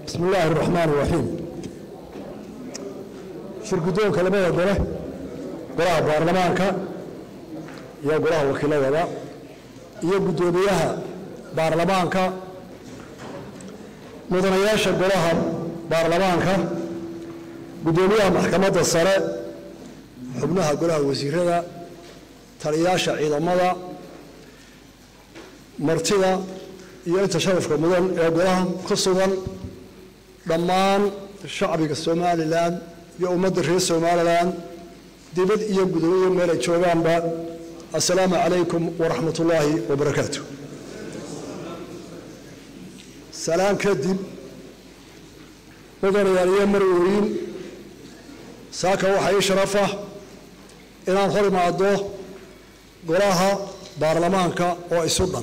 bismi illaahi araxmaan iraxiim shir guddoonka labada gole golaha baarlamaanka iyo golaha wakiiladaba iyo guddoomiyaha baarlamaanka mudanayaasha golaha baarlamaanka guddoomiyaha maxkamadda sare xubnaha golaha wasiirada taliyayaasha ciidamada martida iyo inta sharafka mudan ee golaha ku sugan dhammaan shacbiga somalilan iyo ummadda reer somalilan dibad iyo gudoomiye meel ay joogaanba assalaamu calaykum waraxmat ullaahi wabarakaatu salaan kadib mudanayaal iyo marwooyin saaka waxaa ii sharafah inaan hor imaado golaha baarlamaanka oo isu dhan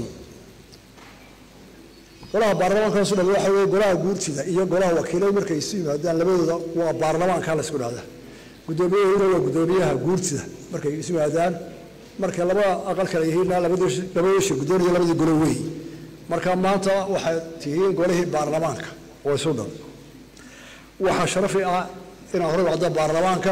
golaha baarlamaanka isu dhan waxa weye golaha guurtida iyo golaha wakiilada markay isu yimaadaan labadooda waa baarlamaanka la isku dhahda guddoomiyahuna waa guddoomiyaha guurtida markay isu yimaadaan markay laba aqal kale yihiinna labadoosha guddooniya labadii golo wey marka maanta waxay tihiin golihii baarlamaanka oo isu dhan waxaa sharafi ah inaan hor wacdo baarlamaanka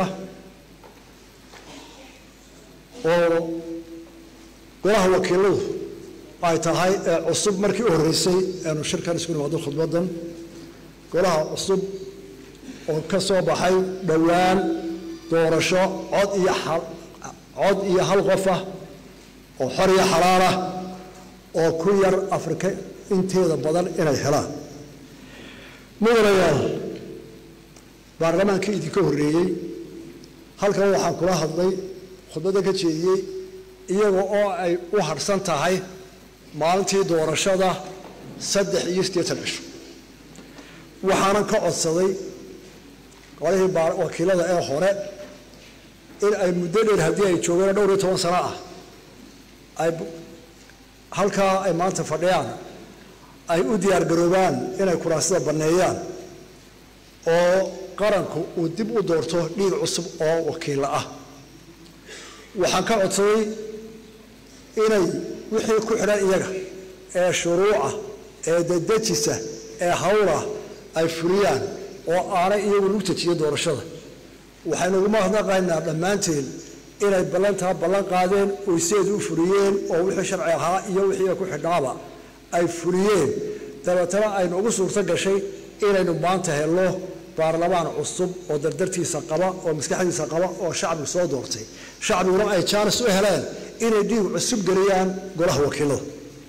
oo golaha wakiiladu ay tahay ee cusub markii u horreysay aanu shirkan isku nimaado khudbaddan golaha cusub oo ka soo baxay dhowaan doorasho cod iyo cod iyo hal qof ah oo xor iyo xalaal ah oo ku yar afrika inteeda badan inay helaan mudanayaal baarlamaankii idinka horreeyey halkan waxaan kula hadlay khudbadda ka jeediyey iyaga oo ay u harhsan tahay maalintii doorashada saddex iyo siddeetan cisho waxaanan ka codsaday golihii wakiilada ee hore in ay muddo dheer haddii ay joogeen dhowr iyo toban sano ah ay halkaa ay maanta fadhiyaan ay u diyaargaroobaan inay kuraasida banneeyaan oo qaranku uu dib u doorto dhiig cusub oo wakiilla ah waxaan ka codsaday inay wixii ku xidhan iyaga ee shuruuca ee dadejisa ee hawlah ay fuliyaan oo aanay iyagu lagu tejiyo doorashada waxaynu ugu mahadnaqaynaa dhammaanteen inay ballantaa ballan qaadeen oy sideeda u fuliyeen oo wixii sharci ahaa iyo wixii ku xidhnaaba ay fuliyeen dabeetana aynu ugu suurto gashay inaynu maanta helno baarlamaan cusub oo dardartiisa qaba oo maskaxdiisa qaba oo shacbigu soo doortay shacbiguna ay jaanis u heleen inay dhiig cusub geliyaan golaha wakiilada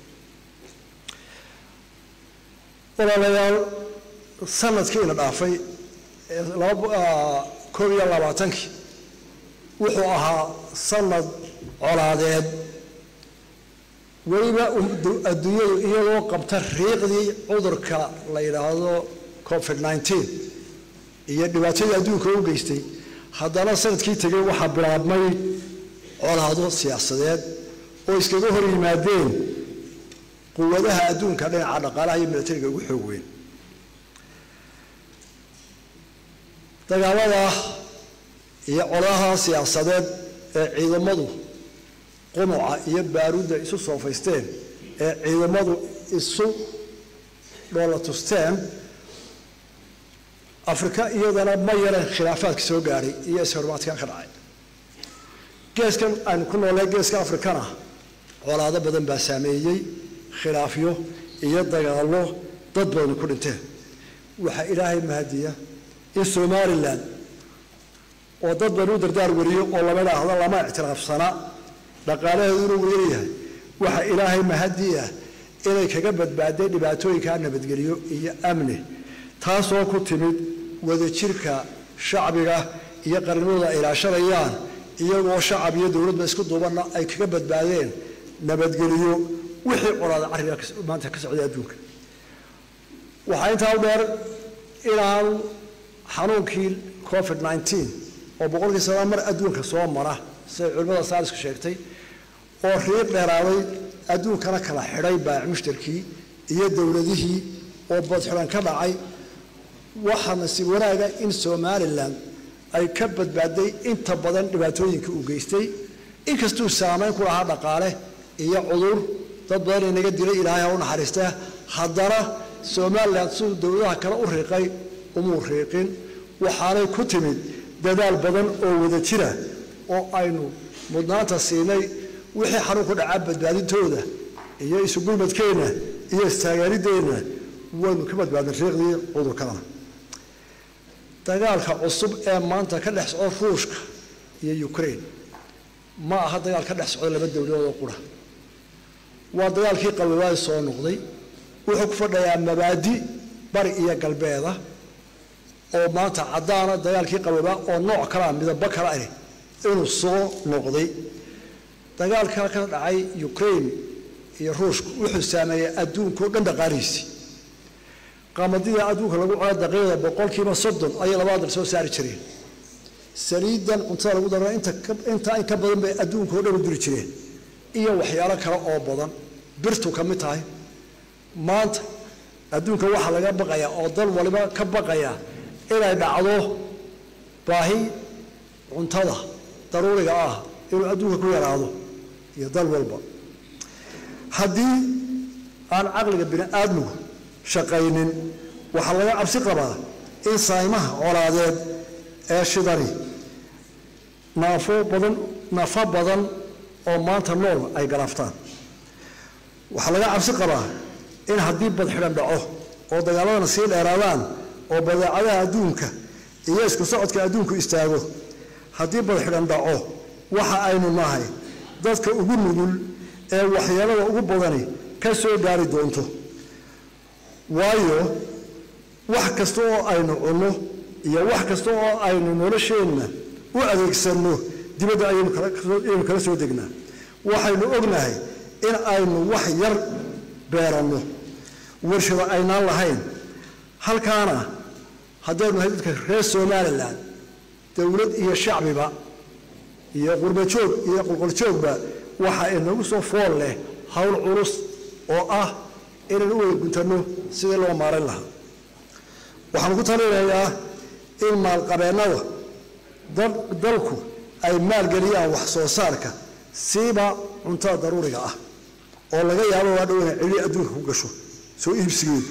walaalayaal sanadkiina dhaafay koob iyo labaatankii wuxuu ahaa sanad colaadeed weliba adduunyadu iyadoo qabta riiqdii cudurka la yidhaahdo covid nneteen iyo dhibaatadii adduunka u geystay haddana sanadkii tegey waxaa bilaabmay colaado siyaasadeed oo iskaga hor yimaadeen quwadaha adduunka dhinaca dhaqaalaha iyo milatariga ugu xoog weyn dagaalada iyo colaha siyaasadeed ee ciidamadu qunuca iyo baaruudda isu soofaysteen ee ciidamadu isu dhoolatusteen afrika iyadana ma yareen khilaafaadka soo gaadhay iyo ishormaadkan ka dhacay geeskan aynu ku noolay geeska afrikana colaado badan baa saameeyey khilaafyo iyo dagaallo dad badani ku dhinteen waxaa ilaahay mahadiya in somalilan oo dad badan u dardaar wariyo oo lama idhaahdo lama ictiraafsana dhaqaalaheedu inuu weeryahay waxaa ilaahay mahadii ah inay kaga badbaadeen dhibaatooyinkaa nabadgelyo iyo amni taasoo ku timid wadajirka shacbiga iyo qarnimada ay ilaashanayaan iyagoo shacab iyo dowladba isku duubanna ay kaga badbaadeen nabadgeliyo wixii colaada carriga maanta ka socday adduunka waxaa intaa u dheer inaan xanuunkii covid nneteen oo boqolkii sanaa mar adduunka soo mara siday culimmada saarisku sheegtay oo riiq dheeraaday adduunkana kala xidhay baac mushtarkii iyo dowladihii oo badxidan ka dhacay waxaa nasiib wanaaga in somalilan ay ka badbaaday inta badan dhibaatooyinka uu geystay inkastuu saamayn ku lahaa dhaqaale iyo cudur dad badan inaga dilay ilaahay ha u naxariista haddana somalilan siduu dowladaha kale u riiqay umuu riiqin waxaanay ku timid dadaal badan oo wada jira oo aynu mudnaanta siinay wixii xanuun ku dhacaa badbaadintooda iyo isugulmadkeenna iyo istaageerideenna waynu ka badbaadin riiqdii cudurkana dagaalka cusub ee maanta ka dhex socdo ruushka iyo ukraine ma aha dagaal ka dhex socdo laba dowladood oo qura waa dagaalkii qabilaadi soo noqday wuxuu ku fadhayaa mabaadi bari iyo galbeeda oo maanta caddaana dagaalkii qaboobaa oo nooc kalea midabo kala ah inuu soo noqday dagaalka ka dhacay ukraine iyo ruushku wuxuu saameeyey adduunkao dhan dhaqaalihiisii qamadida adduunka lagu cuna daqiiqda boqolkiiba soddon ayay labada dal soo saari jireen saliidan cuntada lagu dara intaa in ka badan bay adduunka o dhan u diri jireen iyo waxyaalo kale oo badan birtu ka mid tahay maanta adduunka waxaa laga baqayaa oo dal waliba ka baqaya inay dhacdo baahi cuntada daruuriga ah inuu adduunka ku yaraado iyo dal walba haddii aan caqliga bini aadmigu shaqaynin waxaa laga cabsi qabaa in saaymaha colaadeed ee shidani naafo badan naafo badan oo maanta nool ay galaaftaan waxaa laga cabsi qabaa in haddii badxidhan dhaco oo dagaaladana sii dheeraadaan oo badeecadaha adduunka iyo isku socodka adduunku istaago haddii badxidhan dhaco waxa aynu nahay dadka ugu nugul ee waxyeelada ugu badani ka soo gaari doonto waayo wax kasta oo aynu cunno iyo wax kasta oo aynu nolosheenna u adeegsanno dibadda ayaynu kala soo degnaa waxaynu ognahay in aynu wax yar beeranno warshado aynaan lahayn halkaana haddaynu nahay dadka reer somalilan dowlad iyo shacbiba iyo qurbajoog iyo qolqoljoogba waxa inagu soo fool leh howl culus oo ah inaynu u wada guntanno sidii loo maaran lahaa waxaan ku talinayaa in maalqabeennada dalku ay maalgeliyaan wax soo saarka siiba cuntada daruuriga ah oo laga yaabo waa dhow inay cili adduunka ku gasho soo iibsigeedu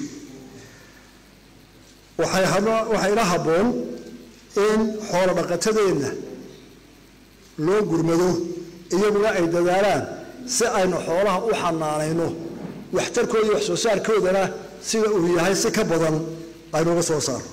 waxay ila habboon in xoolo dhaqatadeenna loo gurmado iyaguna ay dadaalaan si aynu xoolaha u xanaanayno waxtarkooda iyo wax soo saarkoodana sida uu yahay si ka badan aynuga soo saaro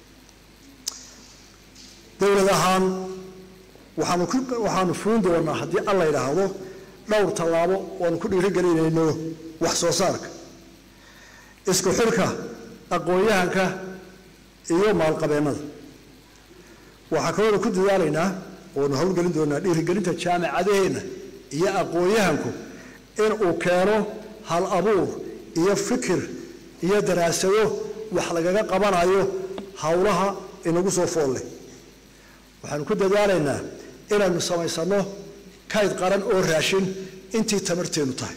dowlad ahaan waxaanu waxaanu fuun doonaa haddii alla yidhaahdo dhowr tallaabo oanu ku dhiirigelinayno wax soo saarka isku xidhka aqoon-yahanka iyo maalqabeennada waxaa kaloonu ku dadaalaynaa oonu howlgelin doonaa dhiirigelinta jaamicadaheenna iyo aqoon-yahanku inuu keeno hal abuur iyo fikir iyo daraasado wax lagaga qabanayo howlaha inagu soo fool leh waxaanu ku dadaalaynaa inaynu samaysanno kayd qaran oo raashin intii tamarteenu tahay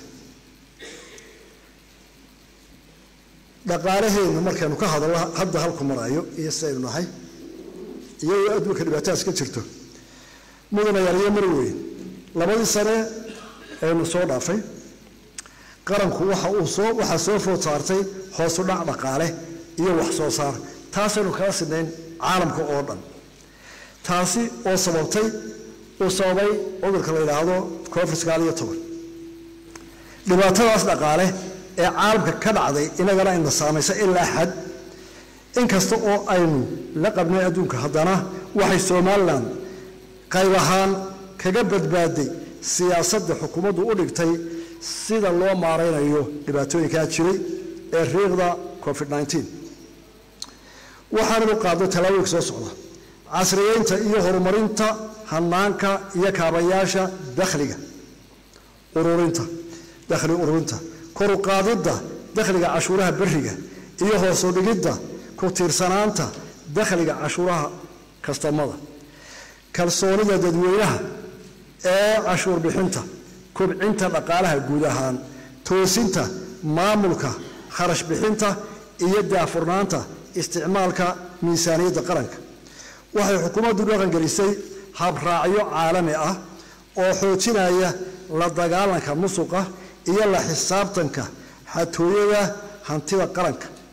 dhaqaalaheennu markaynu ka hadallo hadda halku marayo iyo sidaynu nahay iyagoo adduunka dhibaatadaas ka jirto mudana yaaliyo mar weyn labadii sane aynu soo dhaafay qaranku waxa uu soo waxaa soo food saartay hoosu dhac dhaqaale iyo wax soo saar taasaynu kala sidnayn caalamka oo dhan taasi oo sababtay uu sababay cudurka la yidhaahdo covid sagaal iyo toban dhibaatadaas dhaqaale ee caalamka ka dhacday inagana ayna saamaysa ilaa xad inkasta oo aynu la qabnay adduunka haddana waxay somalilan qayb ahaan kaga badbaaday siyaasadda xukuumaddu u dhigtay sida loo maaraynayo dhibaatooyinkaa jiray ee riiqda covid nneteen waxaananu qaadnay tallaabooyinka soo socda casriyeynta iyo horumarinta hanaanka iyo kaabayaasha dakhliga ururinta dakhli ururinta koru qaadidda dakhliga cashuuraha beriga iyo hoosu dhigidda ku tiirsanaanta dakhliga cashuuraha kastamada kalsoonida dadweynaha ee cashuur bixinta kobcinta dhaqaalaha guud ahaan toosinta maamulka kharash bixinta iyo daafurnaanta isticmaalka miisaaniyadda qaranka waxay xukuumaddu dhaqangelisay habraacyo caalami ah oo xoojinaya la dagaalanka musuqa iyo la xisaabtanka xatooyada hantida qaranka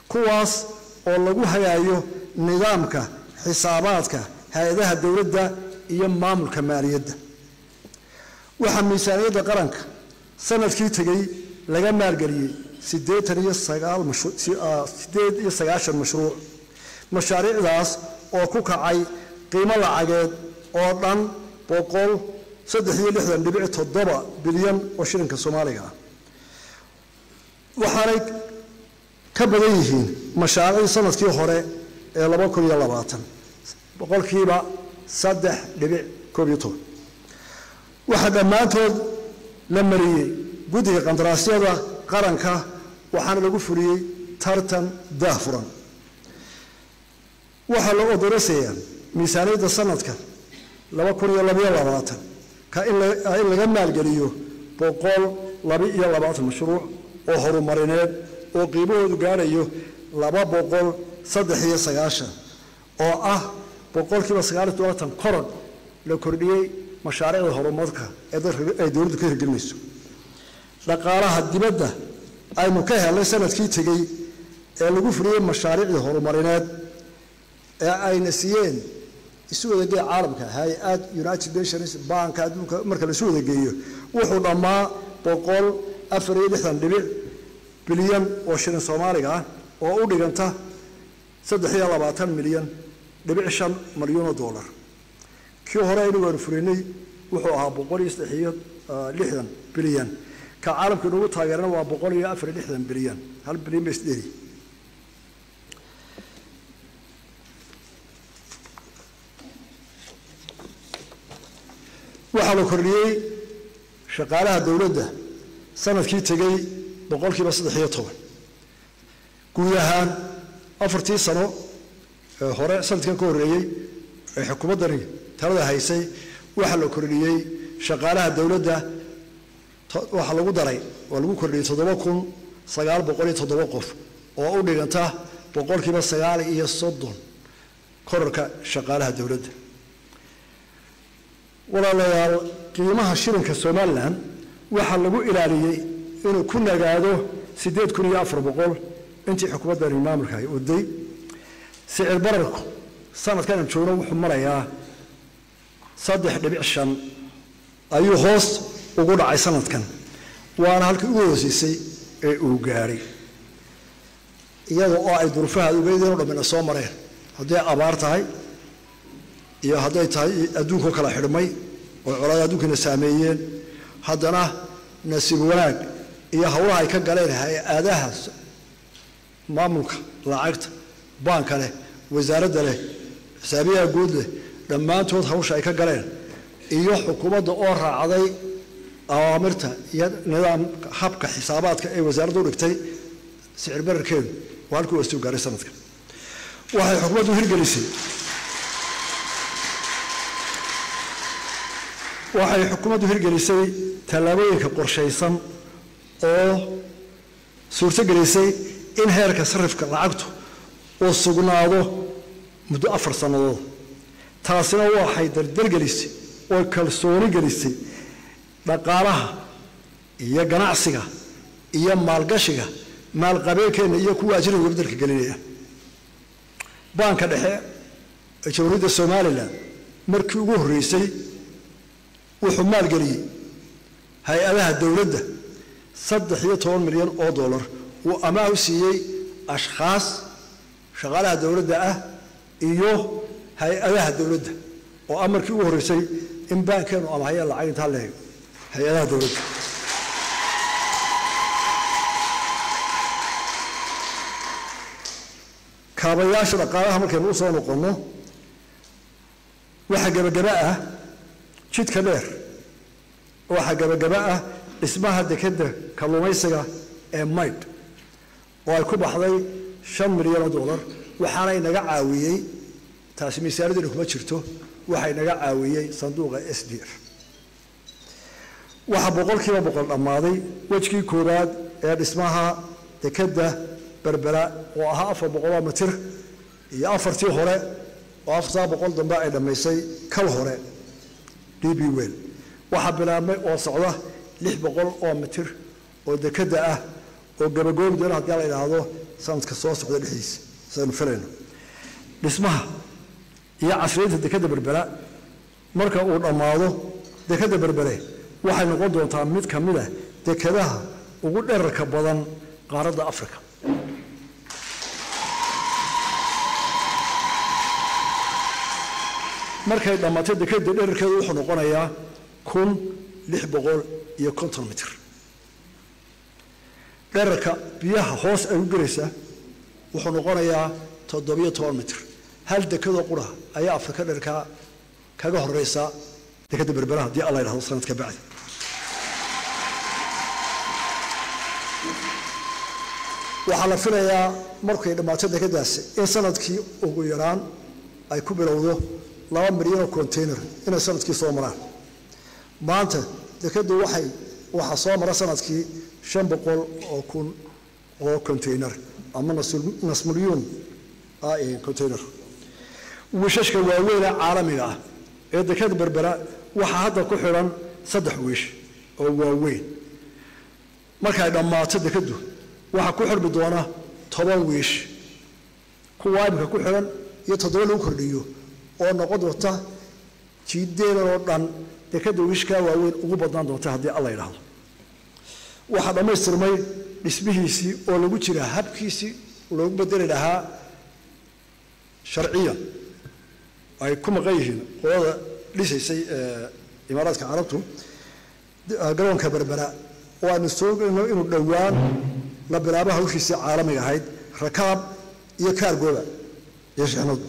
kuwaas oo lagu hagaayo nidaamka xisaabaadka hay-adaha dowladda iyo maamulka maaliyadda waxaa miisaaniyadda qaranka sanadkii tegey laga maalgeliyey siddeetan iyo sagaal masideed iyo sagaashan mashruuc mashaariicdaas oo ku kacay qiimo lacageed oo dhan boqol saddex iyo lixdan dhibic toddoba bilyan oo shilinka soomaaliga ah waxaanay ka badan yihiin mashaariicdii sanadkii hore ee laba kun iyo labaatan boqolkiiba saddex dhibic koob iyo toban waxaa dhammaantood la mariyey guddiga qandaraasyada qaranka waxaana lagu fuliyey tartan daahfuran waxaa la odorasaya miisaaniyadda sanadka laba kun iyo labaiyo labaatan ka in laga maalgeliyo boqol laba iyo labaatan mashruuc oo horumarineed oo qiimahoodu gaadhayo laba boqol saddex iyo sagaashan oo ah boqolkiiba sagaal iyo tobantan koron la kordhiyey mashaariicda horumarka ee dowladdu ka hirgelinayso dhaqaalaha dibadda aynu ka helnay sanadkii tegey ee lagu fuliyey mashaariicdii horumarineed ee ayna siiyeen isu wadagee caalamka hay-ad united nations banka adduunka marka laisu wadageeyo wuxuu dhammaa boqol afar iyo lixdan dhibic bilyan oo shilin soomaaliga ah oo u dhiganta saddex iyo labaatan milyan dhibic shan malyuun oo dollar kii hore aynu waanu fulinay wuxuu ahaa boqol iyo saddex iyo lixdan bilyan ka caalamka inugu taageerana waa boqol iyo afar iyo lixdan bilyan hal bilyan ba isdheri waxaa la kordhiyey shaqaalaha dowladda sanadkii tegey boqolkiiba saddex iyo toban guud ahaan afartii sano ee hore sanadkan ka horreeyey ee xukuumaddani talada haysay waxaa la kordhiyey shaqaalaha dowladda waxaa lagu daray oo lagu kordhiyey toddoba kun sagaal boqol iyo toddoba qof oo u dhiganta boqolkiiba sagaal iyo soddon korarka shaqaalaha dowladda walaalayaal qiimaha shilinka somalilan waxaa lagu ilaaliyey inuu ku nagaado siddeed kun iyo afar boqol intii xukuumaddani maamulka ay oday sicir bararku sanadkan aan joogno wuxuu marayaa saddex dhibic shan ayuu hoos ugu dhacay sanadkan waana halkii ugu hooseysay ee uu gaadhay iyada oo ay durufaha ugeydeenoo dhammina soo mareen hadday abaar tahay iyo hadday tahay adduunkao kala xidhmay oo colaada adduunkana saameeyeen haddana nasiib wanaag iyo howlaha ay ka galeen hay-adaha maamulka lacagta baanka leh wasaaradda leh xisaabiyaha guud leh dhammaantood hawsha ay ka galeen iyo xukuumadda oo raacday awaamirta iyo nidaamka habka xisaabaadka ee wasaaradda u dhigtay sicir bararkeedu waa halkii wastuu gaaray sanadka waxay xukuumaddu hirgelisay waxay xukuumaddu hirgelisay tallaabooyinka qorshaysan oo suurtogelisay in heerka sarifka lacagtu uu sugnaado muddo afar sannadood taasina waxay dardargelisay oo kalsooni gelisay dhaqaalaha iyo ganacsiga iyo maalgashiga maalqabeenkeenna iyo kuwa ajnabiga beddelka gelinaya baanka dhexe ee jamhuuriyadda somalilan markii ugu horreysay wuxuu maalgeliyey hay-adaha dowladda saddex iyo toban milyan oo dollar uu amaah u siiyey ashkhaas shaqaalaha dowladda ah iyo hay-adaha dowladda oo ah markii ugu horreysay in baankeenu amahaya lacag intaa leeg hay-adaha dowladda kaabayaasha dhaqaalaha markaynu usoo noqonno waxaa gebagaba ah jidka dheer waxaa gebagaba ah dhismaha dekedda kalluumaysiga ee maydh oo ay ku baxday shan milyan oo dollar waxaana inaga caawiyey taasi miisaanadina kuma jirto waxaa inaga caawiyey sanduuqa s d f waxaa boqolkiiba boqol dhammaaday wejkii koowaad ee dhismaha dekedda berbera oo ahaa afar boqoloo mitir iyo afartii hore oo afartaa boqol dambe ay dhammaysay kal hore d b wel waxaa bilaabmay oo socda lix boqol oo mitir oo dekedda ah oo gabagoobi doona haddii la idhaahdo sanadka soo socda dhexdiisa sidaynu filayno dhismaha iyo casriyeynta dekadda berbera marka uu dhammaado dekadda berbere waxay noqon doontaa mid ka mid ah dekadaha ugu dherarka badan qaaradda africa markay dhammaatay dekadda dherarkeedu wuxuu noqonayaa kun lix boqol iyo konton mitir dherarka biyaha hoos ay u gelaysaa wuxuu noqonayaa toddobiyo toban mitir hal dekadoo qura ayaa afrika dherarkaa kaga horeysa dekadda berbera haddii alla yidhahdo sanadka bacdi waxaa la filayaa markay dhammaato dekadaasi in sanadkii ugu yaraan ay ku bilowdo laba milyan oo container inay sanadkii soo maraan maanta dekaddu waxay waxaa soo mara sanadkii shan boqol oo kun oo container ama nasmulyuun container wiishashka waaweyne caalamiga ah ee dekada berbera waxaa hadda ku xidhan saddex wiish oo waaweyn markay dhammaato dekaddu waxaa ku xidhmi doona toban wiish kuwa imika ku xidhan iyo toddoba lagu kordhiyo oo noqon doonta jiideedan oo dhan dekadda wiishkaa waaweyn ugu badnaan doonta haddii alla yidhaahdo waxaa dhammaystirmay dhismihiisii oo lagu jiraa habkiisii loogu bedeli lahaa sharciyan ay ku maqan yihiin qolada dhisaysay imaaraadka carabtu garoonka berbera oo aanu soogayno inuu dhowaan la bilaabo hawshiisii caalamiga ahayd rakaab iyo kaargooba iyo shixnadu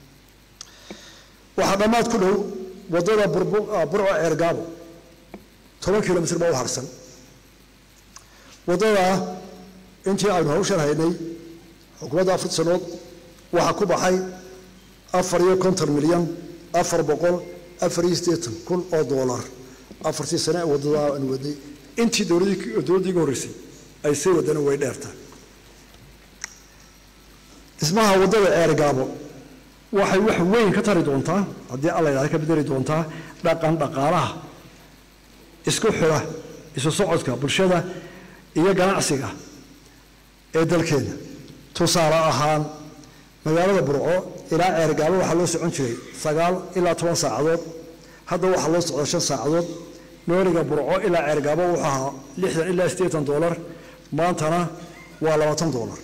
waxaa dhammaad ku dhow waddada burco ceergaabo toban kilomitr baa u harsan waddadaa intii aynu hawshan haynay xukuumadda afar sanood waxaa ku baxay afar iyo konton milyan afar boqol afar iyo siddeetan kun oo doolar afartii sane ee waddadaa aanu wadnay intii dowladdii iga horreysay ay sii wadana way dheertaa dhismaha waddada ceergaabo waxay wax weyn ka tari doontaa haddii alla yidhahda ka bedeli doontaa dhaqan dhaqaalaha isku xidha isu socodka bulshada iyo ganacsiga ee dalkeena tusaale ahaan magaalada burco ilaa ceergaabo waxaa loo socon jiray sagaal ilaa toban saacadood hadda waxaa loo socda shan saacadood nooliga burco ilaa ceergaabo wuxuu ahaa lixdan ilaa siddeetan doolar maantana waa labaatan doolar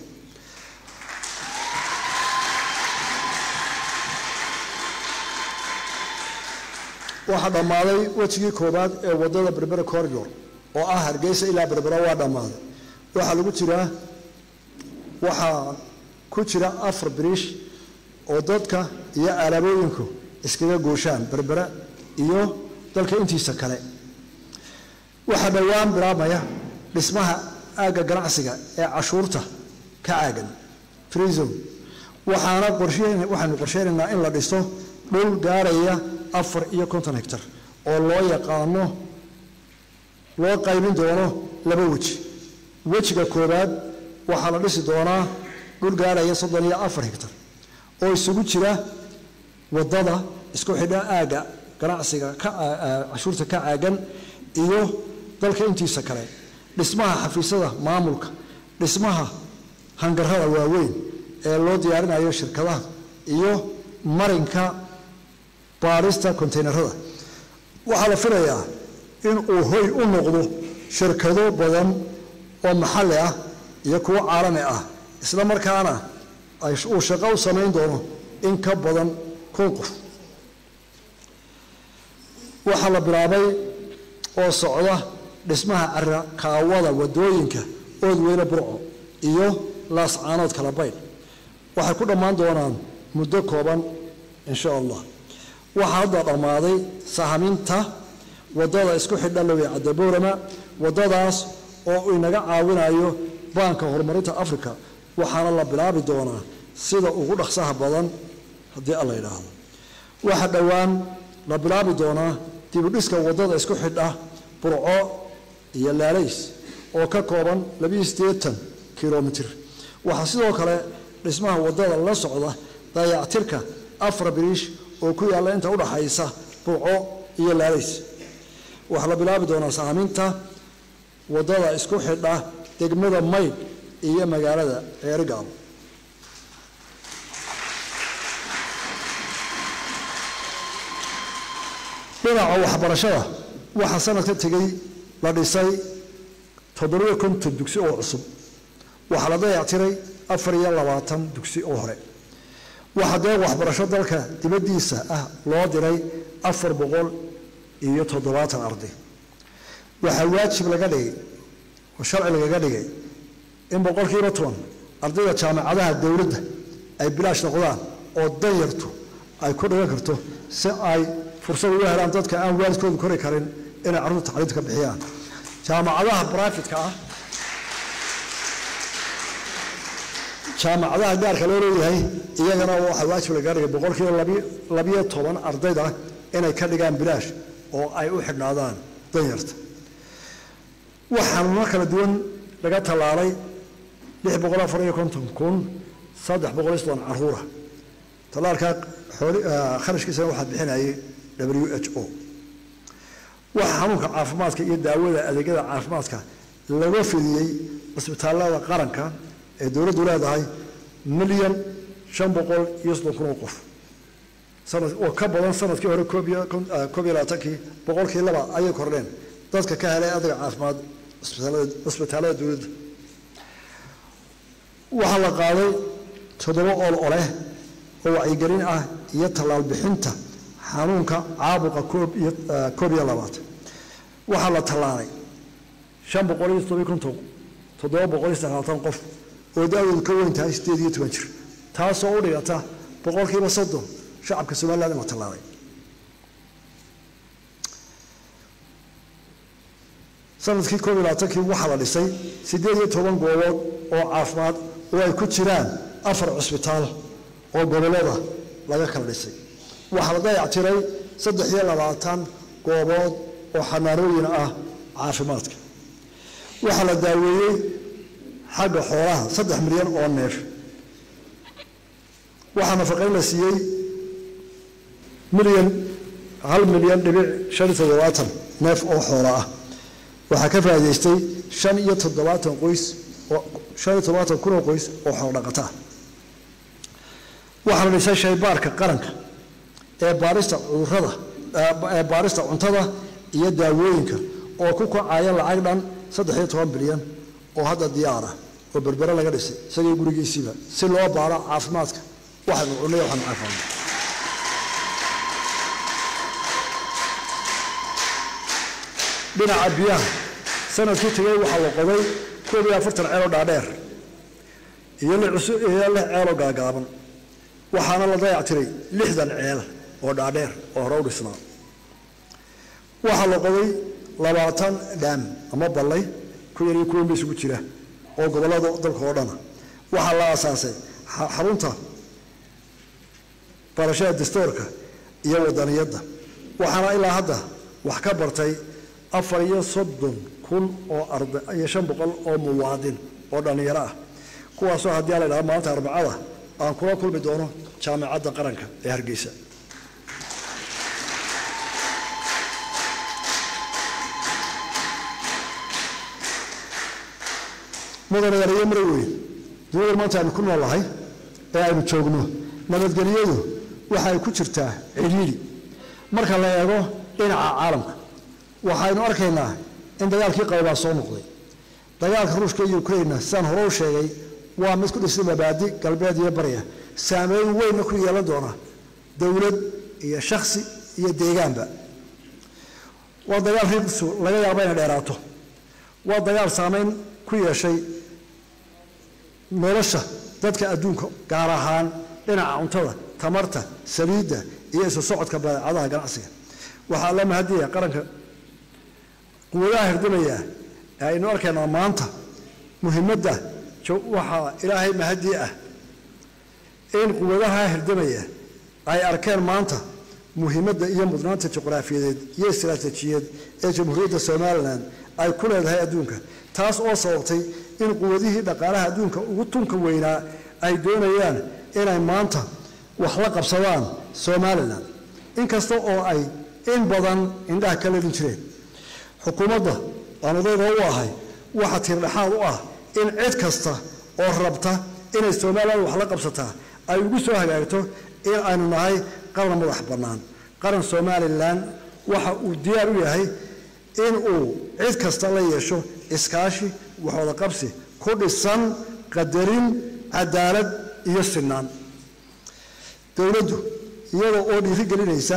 waxaa dhammaaday wejigii koowaad ee waddada berbera corridor oo ah hargeysa ilaa berbera waa dhammaaday waxaa lagu jiraa waxaa ku jira afar biriish oo dadka iyo alaabooyinku iskaga gooshaan berbera iyo dalka intiisa kale waxaa dhowaan bilaabmaya dhismaha aagga ganacsiga ee cashuurta ka caagan freezon waxaana waxaynu qorsheynaynaa in la dhiso dhul gaaraya afar iyo konton hectar oo loo yaqaano loo qaybin doono laba weji wejiga koowaad waxaa la dhisi doonaa dhul gaaraya soddon iyo afar hectar oo isugu jira waddada isku xidha aagga ganacsiga cashuurta ka caagan iyo dalka intiisa kale dhismaha xafiisyada maamulka dhismaha hangarada waaweyn ee loo diyaarinayo shirkadaha iyo marinka baarista konteynerada waxaa la filayaa in uu hoy u noqdo shirkado badan oo maxalli ah iyo kuwo caalami ah isla markaana uu shaqo u samayn doono in ka badan kun qof waxaa la bilaabay oo socda dhismaha carakaawada wadooyinka oodweyne burco iyo laascaanood kala baydh waxay ku dhammaan doonaan muddo kooban insha allah waxaa hadda dhammaaday sahaminta waddada isku xidha lowe cadaboorama waddadaas oo inaga caawinayo baanka horumarinta africa waxaana la bilaabi doonaa sida ugu dhaqsaha badan haddii alla yidhaahdo waxaa dhowaan la bilaabi doonaa dibudhiska waddada isku xidha burco iyo laalays oo ka kooban labiyo siddeetan kilomitir waxaa sidoo kale dhismaha waddada la socda dayactirka afar biriish oo ku yaalla inta udhaxaysa burco iyo laalays waxaa la bilaabi doonaa saaminta waddada isku xidha degmada maydh iyo magaalada ceerigaabo dhinaca waxbarashada waxaa sanadka tegey la dhisay toddobiyo konton dugsi oo cusub waxaa la dayactiray afar iyo labaatan dugsi oo hore waxaa deeq waxbarasho dalka dibaddiisa ah loo diray afar boqol iyo toddobaatan arday waxaa waajib laga dhigay oo sharci lagaga dhigay in boqolkiiba toban ardayda jaamacadaha dowladda ay bilaash noqdaan oo danyartu ay ku dhigan karto si ay fursad ugu helaan dadka aan waalidkoodu kori karin inay carruurta tacliinta ka bixiyaan jaamacadaha brifatka ah jaamacadaha gaarka loo leeyahay iyagana waxaa waajib lagaga dhigay boqolkiiba labiyo toban ardayda inay ka dhigaan bilaash oo ay u xidhnaadaan danyarta waxaanuna kala duwan laga tallaalay lix boqol afar iyo konton kun saddex boqol iyo soddon caruura tallaalkaa kharashkiisana waxaa bixinayay w h o waxaa xanuunka caafimaadka iyo daawada adeegyada caafimaadka laga fidiyey cisbitaallada qaranka ee dowladdu leedahay milyan shan boqol iyo soddon kun oo qof oo ka badan sanadkii hore koob iyo labaatankii boqolkii laba ayay kordheen dadka ka helay adeega caafimaad cisbitaallada dowladda waxaa la qaaday toddoba ool oleh oo wacyigelin ah iyo tallaal bixinta xanuunka caabuqa koob iyo labaatan waxaa la tallaalay shan boqol iyo toddobiyo konton toddoba boqol iyo sagaatan qof oo da-doodu ka weyn tahay sideed iyo toban jir taasoo u dhigata boqolkiiba soddon shacabka somaliland in la tallaalay sanadkii koob iyo labaatankii waxaa la dhisay siddeed iyo toban goobood oo caafimaad oo ay ku jiraan afar cusbitaal oo gobollada laga kala dhisay waxaa la dayactiray saddex iyo labaatan goobood oo xanaanooyin ah caafimaadka waxaa la daaweeyey xagga xoolaha saddex milyan oo neef waxaa nafaqayn la siiyey milyan hal milyan dhibic shan iyo toddobaatan neef oo xoola ah waxaa ka faa'idaystay shan iyo toddobaatan qoys oo shan iyo toddobaatan kun oo qoys oo xoolo dhaqata ah waxaa la dhisay shaybaarka qaranka ee baarista cudurrada ee baarista cuntada iyo daawooyinka oo ku kacaya lacag dhan saddex iyo toban bilyan oo hadda diyaar ah oo berbere laga dhisay isagii gurigiisiiba si loo baaro caafimaadka waxaynu cunay waxaynu caafimaadna dhinaca biyaha sanadkii tegay waxaa la qoday koob iyo afartan ceeloo dhaadheer iyo lix cusub iyo lix ceeloo gaagaaban waxaana la dayactiray lixdan ceel oo dhaadheer oo hore u dhisnaa waxaa la qoday labaatan dhaam ama ballay ku yar iyo kuwan ba isugu jira oo gobollada dalka oo dhana waxaa la aasaasay xarunta barashada dastoorka iyo wadaniyadda waxaana ilaa hadda wax ka bartay afar iyo soddon kun oo arday iyo shan boqol oo muwaadin oo dhallinyaro ah kuwaasoo haddii la idhaha maalinta arbacada aan kula kulmi doono jaamacadda qaranka ee hargeysa mudane yareyo mara weyn duniyada maanta aynu ku noolahay ee aynu joogno nabadgelyadu waxa ay ku jirtaa cidhiidhi marka la eego dhinaca caalamka waxaynu arkaynaa in dagaalkii qaybaa soo noqday dagaalka ruushka iyo ukrainna sidaan hore u sheegay waa mid ku dhisay mabaadi galbeed iyo barya saameyn weynna ku yeelan doona dowlad iyo shaksi iyo deegaanba waa dagaal riiqsu laga yaabo inay dheeraato waa dagaal saameyn ku yeeshay nolosha dadka adduunka gaar ahaan dhinaca cuntada tamarta saliidda iyo isu socodka badeecadaha ganacsiga waxaa la mahadiyaya qaranka quwadaha hirdimaya ee aynu arkaynaa maanta muhiimadda waxaa ilaahay mahadii ah in quwadaha hirdimaya ay arkeen maanta muhiimadda iyo mudnaanta juqraafiyadeed iyo istaraatiijiyeed ee jamhuuriyadda somalilan ay ku leedahay adduunka taas oo sababtay in quwadihii dhaqaalaha adduunka ugu tunka weynaa ay doonayaan inay maanta wax la qabsadaan somalilan inkasta oo ay in badan indhaha ka leedin jireen xukuumadda aan odayga u ahay waxa tiirdhexaad u ah in cid kasta oo rabta inay somalilan wax la qabsataa ay ugu soo hagaagto in aynu nahay qaran madax bannaan qaran somalilan waxa uu diyaar u yahay in uu cid kasta la yeesho iskaashi waxwada qabsi ku dhisan qadarin cadaalad iyo sinaan dowladdu iyada oo dhiirigelinaysa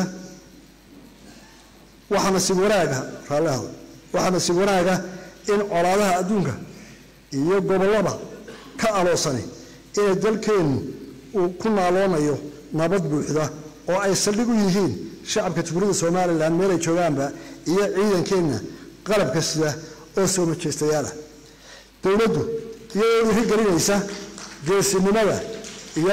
waxaa nasiib wanaaga raallihada waxaa nasiib wanaaga in colaadaha adduunka iyo gobollada ka aloosani inay dalkeennu uu ku naaloonayo nabad buuxda oo ay saldhig u yihiin shacabka jumhuuriyadda somalilan meelay joogaanba iyo ciidankeenna qalabka sida oo soo majeystayaala dowladdu iyadoo dhiirigelinaysa geesinimada iyo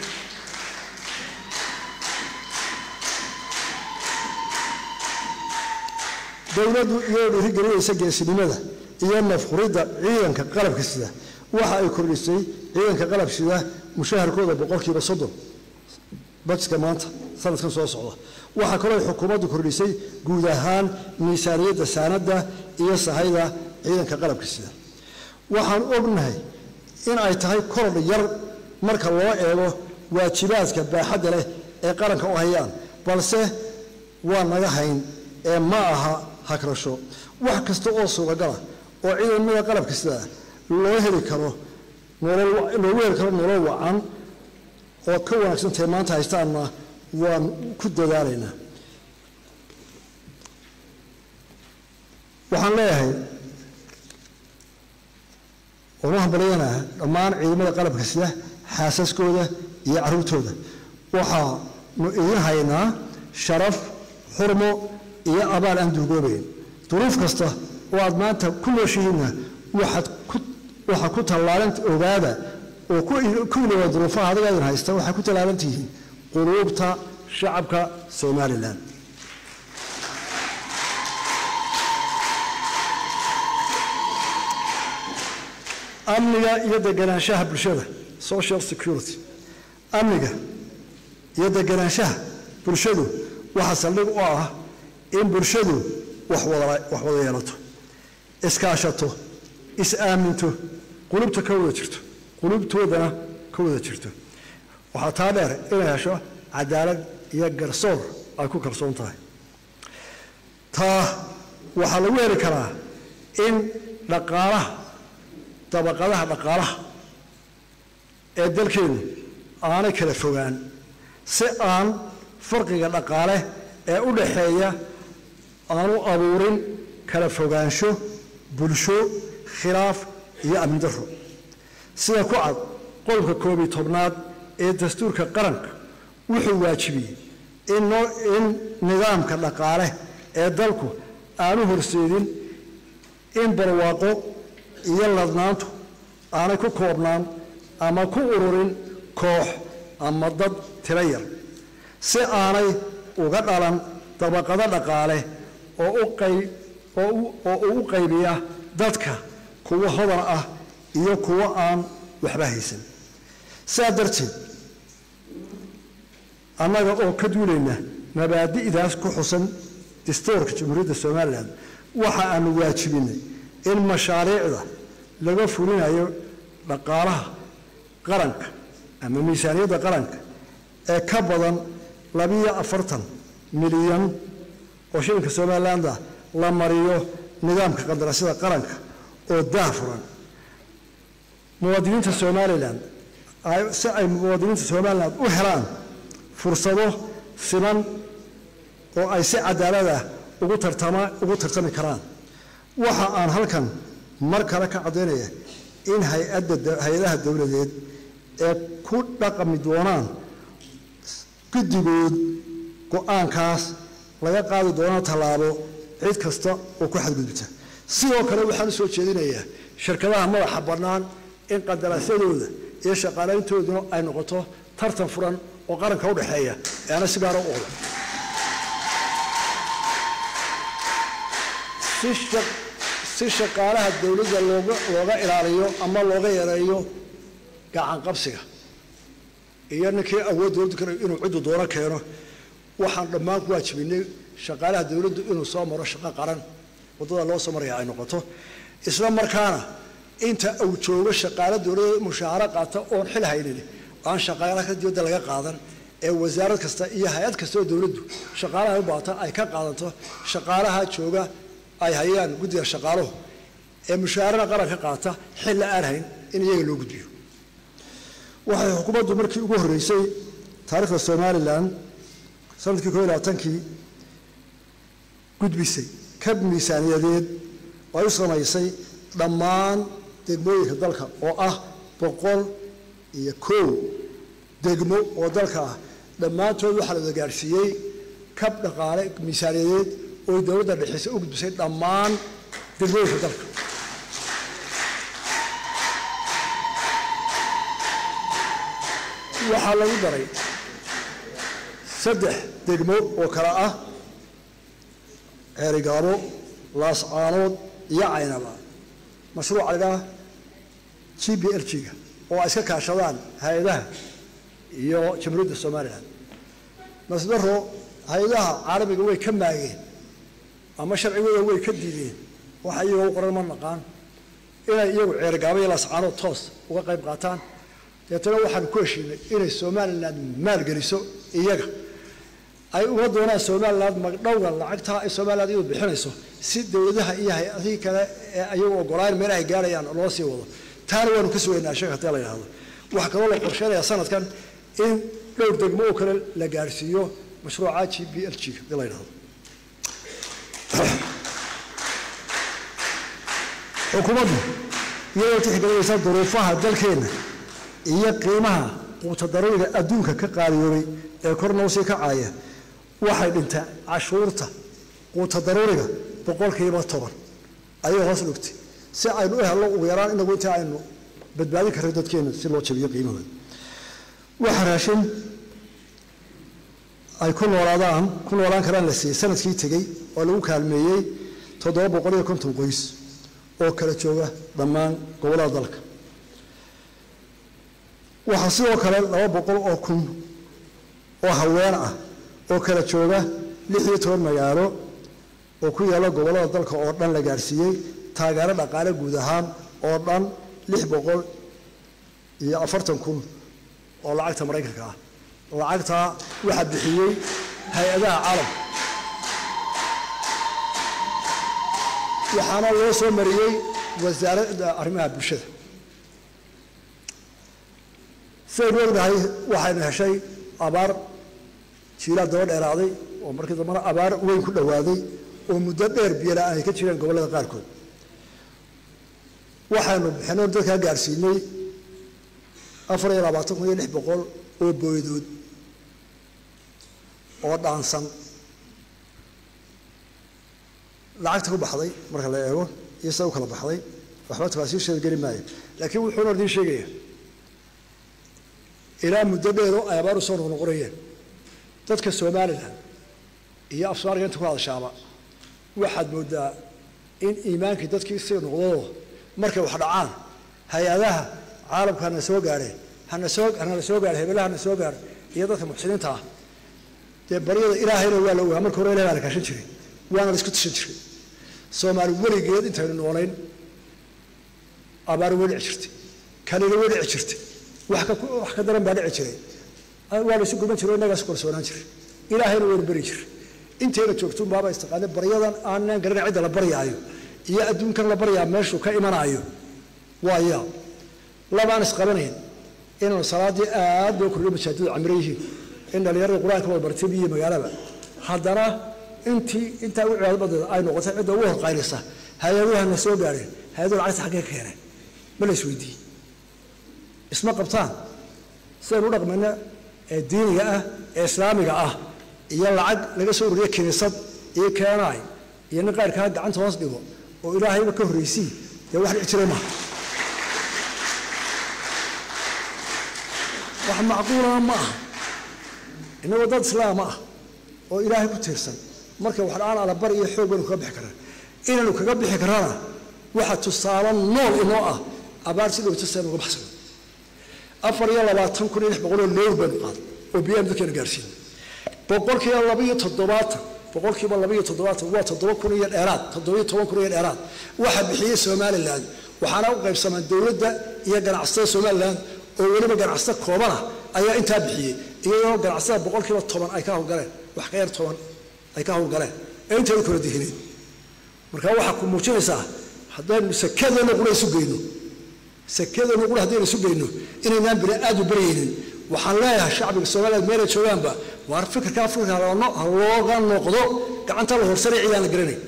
dowladdu iyadoo dhiirigelinaysa geesinimada iyo nafquridda ciidanka qalabka sida waxa ay kordhisay ciidanka qalab sida mushaharkooda boqolkiiba soddon bajiska maanta sanadkan soo socda waxaa kaloo ay xukuumaddu kordhisay guud ahaan miisaaniyadda saanadda iyo sahayda ciidanka qalabka sida waxaan ognahay in ay tahay korodh yar marka loo eego waajibaadka baaxadda leh ee qaranka u hayaan balse waa naga hayn ee ma aha hagrasho wax kasta oo suuragala oo ciidamada qalabka sida loo heli karo loogu heli karo nolol wacan oo ka wanaagsantahay maanta haystaanna waan ku dadaalaynaa waxaan leeyahay ooma hambalyanaa dhammaan ciidamada qalabka sida xaasaskooda iyo carruurtooda waxaanu idin haynaa sharaf xurmo iyo abaal aan duugoobayn duruuf kasta oo aad maanta ku nooshihiinna waxaad ku waxaa ku tallaalan ogaada oo ku ilooba duruufaha adiga idin haysta waxaa ku tallaalan tihiin quluubta shacabka somalilan amniga iyo deganaanshaha bulshada social security amniga iyo deganaanshaha bulshadu waxaa saldhig u ah in bulshadu wax wada yeelato iskaashato is-aaminto qulubta ka wada jirto qulubtoodana ka wada jirto waxaa taa dheer inay hesho cadaalad iyo garsoor ay ku kalsoon tahay taa waxaa lagu heli karaa in dhaqaalaha dabaqadaha dhaqaalaha ee dalkeenu aanay kala fogaan si aan farqiga dhaqaale ee u dhaxeeya aanu abuurin kala fogaansho bulsho khilaaf iyo amni darro sida ku cad qodobka koob iyo tobnaad ee dastuurka qaranka wuxuu waajibiyey in nidaamka dhaqaale ee dalku aanu horseedin in barwaaqo iyo ladnaantu aanay ku koobnaan ama ku ururin koox ama dad tiro yar si aanay uga dhalan dabaqado dhaqaale oo uu u qaybiya dadka kuwo hodan ah iyo kuwo aan waxba haysan sidaa darteed annaga oo ka duulayna mabaadi'daas ku xusan dastuurka jamhuuriyadda somalilan waxa aanu waajibinay in mashaariicda laga fulinayo dhaqaalaha qaranka ama miisaaniyadda qaranka ee ka badan labiyo afartan milyan oo shilinka somaliland ah la mariyo nidaamka qandaraasyada qaranka oo daafuran muwaadiniinta somalilan si ay muwaadiniinta somalilan u helaan fursado siman oo ay si cadaalad ah ugu tartama ugu tartami karaan waxa aan halkan mar kale ka caddaynaya in hay-adda hay-adaha dowladeed ee ku dhaqami doonaan guddigood go-aankaas laga qaadi doono tallaabo cid kasta oo ku xadgudubta sidoo kale waxaan u soo jeedinayaa shirkadaha madaxa bannaan in qandaraasyadooda iyo shaqaalayntooduna ay noqoto tartan furan oo qaranka u dhexeeya ee ana si gaara u oda si shaqaalaha dowladda looga ilaaliyo ama looga yareeyo gacan qabsiga iyo ninkii awood dowladdu kale inuu ciddu doono keeno waxaan dhammaan ku waajibinay shaqaalaha dowladdu inuu soo maro shaqo qaran waddada loo soo maraya ay noqoto isla markaana inta uu joogo shaqaalo dowladda mushaaharo qaata oon xil haynin aan shaqaalaha dibadda laga qaadan ee wasaarad kasta iyo hay-ad kasta oo dowladdu shaqaalaha u baata ay ka qaadanto shaqaalaha jooga ay hayaan guddiga shaqaaluhu ee mushaharada qaranka qaata xil la aan hayn in iyaga loo gudbiyo waxay xukuumaddu markii ugu horreysay taariikhda somalilan sanadkii koo iyo labaatankii gudbisay kab miisaaniyadeed oo ay u samaysay dhammaan degmooyinka dalka oo ah boqol iyo kow degmo oo dalka ah dhammaantood waxaa la wada gaadhsiiyey kab dhaqaale miisaaniyadeed oo dowladda dhexeysa u gudbisay dhammaan degmooyinka dalka waxaa lagu daray saddex degmo oo kale ah ceerigaabo laascaanood iyo caynaba mashruuca lagaa g b l g-ga oo ay iska kaashadaan hay-adaha iyo jamhuuriyadda somalilan masdaro hay-adaha caalamiga way ka maageen ama sharcigooda way ka diideen waxa iyagoo u qoran ma naqaan inay iyagu ceerigaabo iyo laascaanood toos uga qayb qaataan deetana waxaanu ku heshiinay inay somalilan maalgeliso iyaga ay uma doonaan somalilan magdhowga lacagtaa ay somalilan iyadu bixinayso si dowladaha iyo hay-adihii kale ee ayagu ogolaan meel ay gaarayaan loo sii wado taana waanu ka sugaynaa sheek hadii la yidhahdo waxaa kaloo la qorsheynayaa sanadkan in dhowr degmo oo kale la gaarhsiiyo mashruuca g b l g hadii la yidhahdo xukuumaddu iyadoo tixgelinaysa duruufaha dalkeenna iyo qiimaha quutadaruriga adduunka ka qaaliyoobay ee kor noo sii kacaaya waxay dhintaa cashuurta quutadaruriga boqolkiiba toban ayay hoos dhigtay si aynu u helno ugu yaraan inagu intii aynu badbaadin karno dadkeena si loo jabiyo qiimahooda waxa raashin ay ku noolaadaan ku noolaan karaan la siiyey sanadkii tegey oo lagu kaalmeeyey toddoba boqol iyo konton qoys oo kala jooga dhammaan gobollada dalka waxaa sidoo kale laba boqol oo kun oo haween ah oo kala jooga lix iyo toban magaalo oo ku yaalla gobollada dalka oo dhan la gaadhsiiyey taageero dhaqaale guud ahaan oo dhan lix boqol iyo afartan kun oo lacagta maraykanka ah lacagtaa waxaa bixiyey hay-adaha caalamka waxaana loo soo mariyey wasaaradda arrimaha bulshada sidaynu ognahay waxaynu heshay abaar jiilaad daba dheeraaday oo markii dambana abaar weyn ku dhowaaday oo muddo dheer biyala ay ka jireen gobollada qaarkood waxaynu bixinoo dadkaa gaadhsiinay afar iyo labaatan kun iyo lix boqol oo booydood oo dhaansan lacagta ku baxday marka la eego iyo sida u kala baxday waxba tafaasiisheeda geli maayo laakiin wuxuuna idiin sheegaya ilaa muddo dheero ay abaar u soo noqnoqonayeen dadka somalilan iyo afsoomaaliga inta ku hadashaaba waxaad moodaa in iimaankii dadkii sii noqdoo markay wax dhacaan hay-adaha caalamka hana soo gaadheen hana soo hanala soo gaadhe hebelaha hana soo gaadho iyo dadka muxsiniinta ah dee baryada ilaahayna waa la ogaa marka hore ilahay baa la kaashan jiray waana la isku tashan jiray soomaali weligeed intaynu noolayn abaar way dhici jirtay kalina way dhici jirtay wax ka wax ka daran baa dhici jiray waa la isu guban jiray innagaa isu kalsoonaan jiray ilaahayna waynu beri jiray intayna joogtuun baaba istiqaane baryadan aanan garanay cidda la baryaayo iyo adduunkan la baryaa meeshuu ka imanaayo waa yaab labaan isqabanayn inaanu salaaddii aad loo kordhiyo masaajidu camiro yihiin in dhallinyarada qur-aanka wada bartay iyo magaalaba haddana intii intaa u cibaado badeeda ay noqotay cidda ugu horqaynaysa hay-aduhu hana soo gaadheen hay-aduhu lacagta xaggee ka keeneen ma la isweydiiyey isma qabtaan sidaynu u dhaqmayna ee diiniga ah ee islaamiga ah iyo lacag laga soo ururiyo kiniisad iyo keenaay iyo nin qayrkaa gacanta hoos dhigo oo ilaahayba ka horraysii dee wax dhici jiray maaha wax macquulana ma aha innagoo dad islaama ah oo ilaahay ku tiirsan marka wax dhacaan alabari iyo xoog baynu kaga bixi karnaa inaynu kaga bixi karana waxa tusaale nool inoo ah abaar si dhowta saynu uga baxsano afar iyo labaatan kun iyo lix boqol oo loor baynu qaaday oo biyaanu dadkeena gaarsiinay boqolkiiba laba iyo toddobaatan boqolkiiba laba iyo toddobaatan waa toddoba kun iyo dheeraad toddoba iyo toban kun iyo dheeraad waxaa bixiyey somaliland waxaana u qaybsamaan dowladda iyo ganacsatada somalilan oo weliba ganacsata koobana ayaa intaa bixiyey iyadoo ganacsatada boqolkiiba toban ay ka howlgaleen wax ka yar toban ay ka howlgaleen ee inteedu kala dihineen marka waxaa ku muujinaysaa haddaynu sakadeena qura isu geyno sakadeena qura haddaynu isu geyno inaynaan bini aad u baryaynin waxaan leeyahay shacbiga soomaaliyeed meelay joogaanba waar fikirka afrika ha looga noqdo gacanta la horsanay cidaan la garanay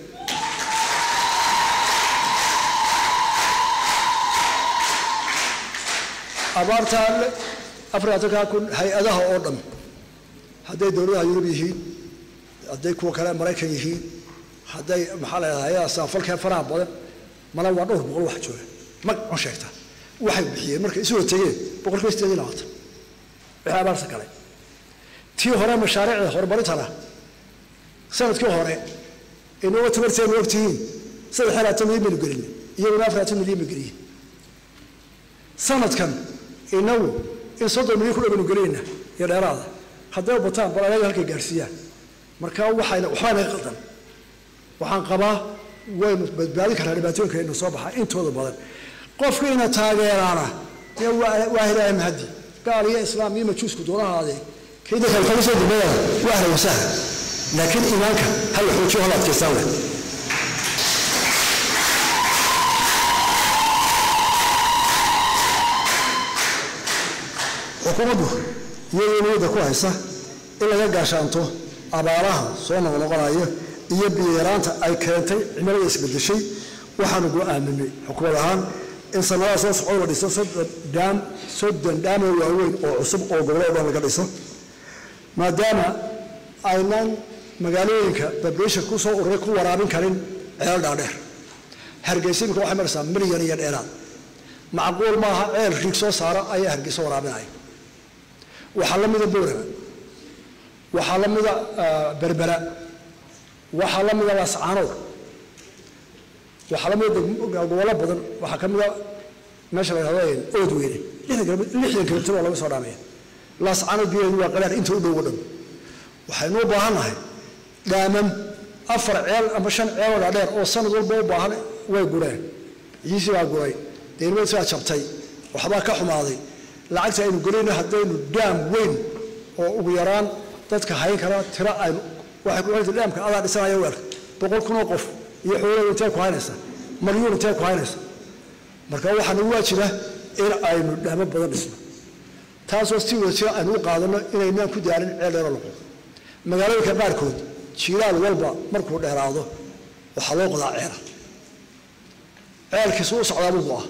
abaarta afrikatanka kun hay-adaha oo dhan hadday dowladaha yurub yihiin hadday kuwa kale maraykan yihiin hadday maxaa la yidhahdaa hay-adaha saafalkee faraha badan mala waa dhowr boqol wax jooga mag on sheegta waxay bixiyeen markay isu hortegeen boqolkiiba sideed iyo labaatan wixii abaarta kale tii hore mashaariicda horumarintana sanadkii hore inagoo tabarteenu ogtihiin saddex iyo labaatan milyan baynu gelin iyaguna afar labaatan milyan bay geliyeen sanadkan inagu in soddon milyan ku dhawaynu gelinayna iyo dheeraada hadday bataan bal ayaga halkay gaadhsiiyaan marka waxayna waxbaa naga qaldan waxaan qabaa waynu badbaadin karnaa dhibaatooyinka inu soo baxaa intooda badan qofkiina taageeraana dee waa hilaahay mahadi gaal iyo islaam iyo majuusku doonahaadee kayda kale kaga soo dambeeyana waa ahla wasahla laakiin iimaanka hal xoojiyo hal adkaystaan leh xukuumaddu iyadoo niyadda ku haysa in laga gaashaanto abaaraha soo noqnoqonaya iyo biyaraanta ay keentay cimilada isbedeshay waxaanu go-aaminay xukuumad ahaan in sanadaha soo socda la dhiso soddon dhaam soddon dhaamoo waaweyn oo cusub oo gobollo dhan laga dhiso maadaama aynan magaalooyinka babesha ku soo ururay ku waraabin karin ceel dhaadheer hargeysa imika waxay maraysaa milyan iyo dheeraad macquul maaha ceel riig soo saara ayaa hargeysa waraabinaya waxaa la mida boorama waxaa la mida berbera waxaa la mida laascaanood waxaa la mida gobollo badan waxaa ka mida meesha la yhahdo oodweyne lixdan kilomitir oo laga soo dhaamaya laascaanood biyaheedu waa qalaar inta u dhow o dhan waxaynu u baahannahay dhaamam afar ceel ama shan ceeloo dhaadheer oo sanad walba u baahan way gureen ciisii baa guray deynimadiis baa jabtay waxbaa ka xumaaday lacagta aynu gelayno haddaynu dhaam weyn oo ugu yaraan dadka hayn kara tiro aynu waxay ku xirtay dhaamka adaa dhisanaya weelka boqol kun oo qof iyo xoolada intee ku haynaysa malyuun intee ku haynaysa marka waxaa nagu waajiba in aynu dhaamo badan dhisno taasoo si wada jira aynu u qaadano inaynaan ku daalin ceel dheero laqo magaalooyinka qaarkood jiiraal walba markuu dheeraado waxaa loo qodaa ceela ceelkiisu u socdaabuu go-a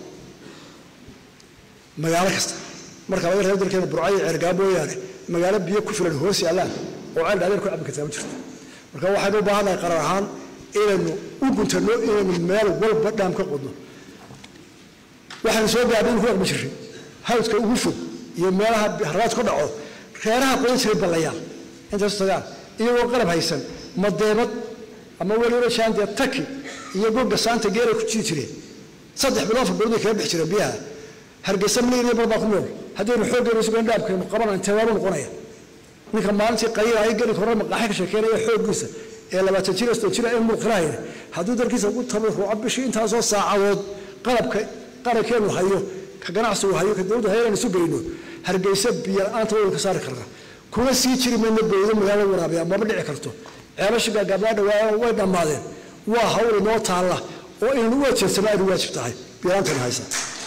magaalo kasta marka laga reebo dalkeena burcayo ceergaa mooyaane magaalo biyo ku filan hoos yaallaan oo ceel dhaadheer ku cabbi kartaa ma jirto marka waxaynu u baahannahay qarar ahaan inaynu u guntanno inaynu meel walba dhaam ka qodno waxaynu soo gaadhay in ku dhaqmi jirray hawdka ugu fog iyo meelaha haraad ku dhaco reeraha qodan jiray ballayaal intaas tagaan iyagoo qalab haysan madeebad ama weliba jaandee taki iyo goga saanta geeray ku jiri jireen saddex bilood afar bilood bay kaga bixi jireen biyaha hargeysa milir bar baa ku nool haddaynu xooggeenu sugan dhaabkeenu qabanaan intee waabu noqonaya ninka maalintii qayila ay geli hore maqaaxi ka sheekeynaya xooggiisa ee labaatan jir sodon jira ee muuqinahayna hadduu dalkiisa ugu tabaruco bishii intaasoo saacadood qalabka qarankeenu hayo ka ganacsigu hayo ka dowladda hayaan isu geyno hargeysa biyo la-aanta waynu ka saari karnaa kuma sii jiri mayna bowdo magaalada waraabiya maba dhici karto ceelasha gaagaabnaa dhawaa way dhammaadeen waa hawl inoo taalla oo inaynu u ajeedsano aynu waajib tahay biyo-laantaynu haysa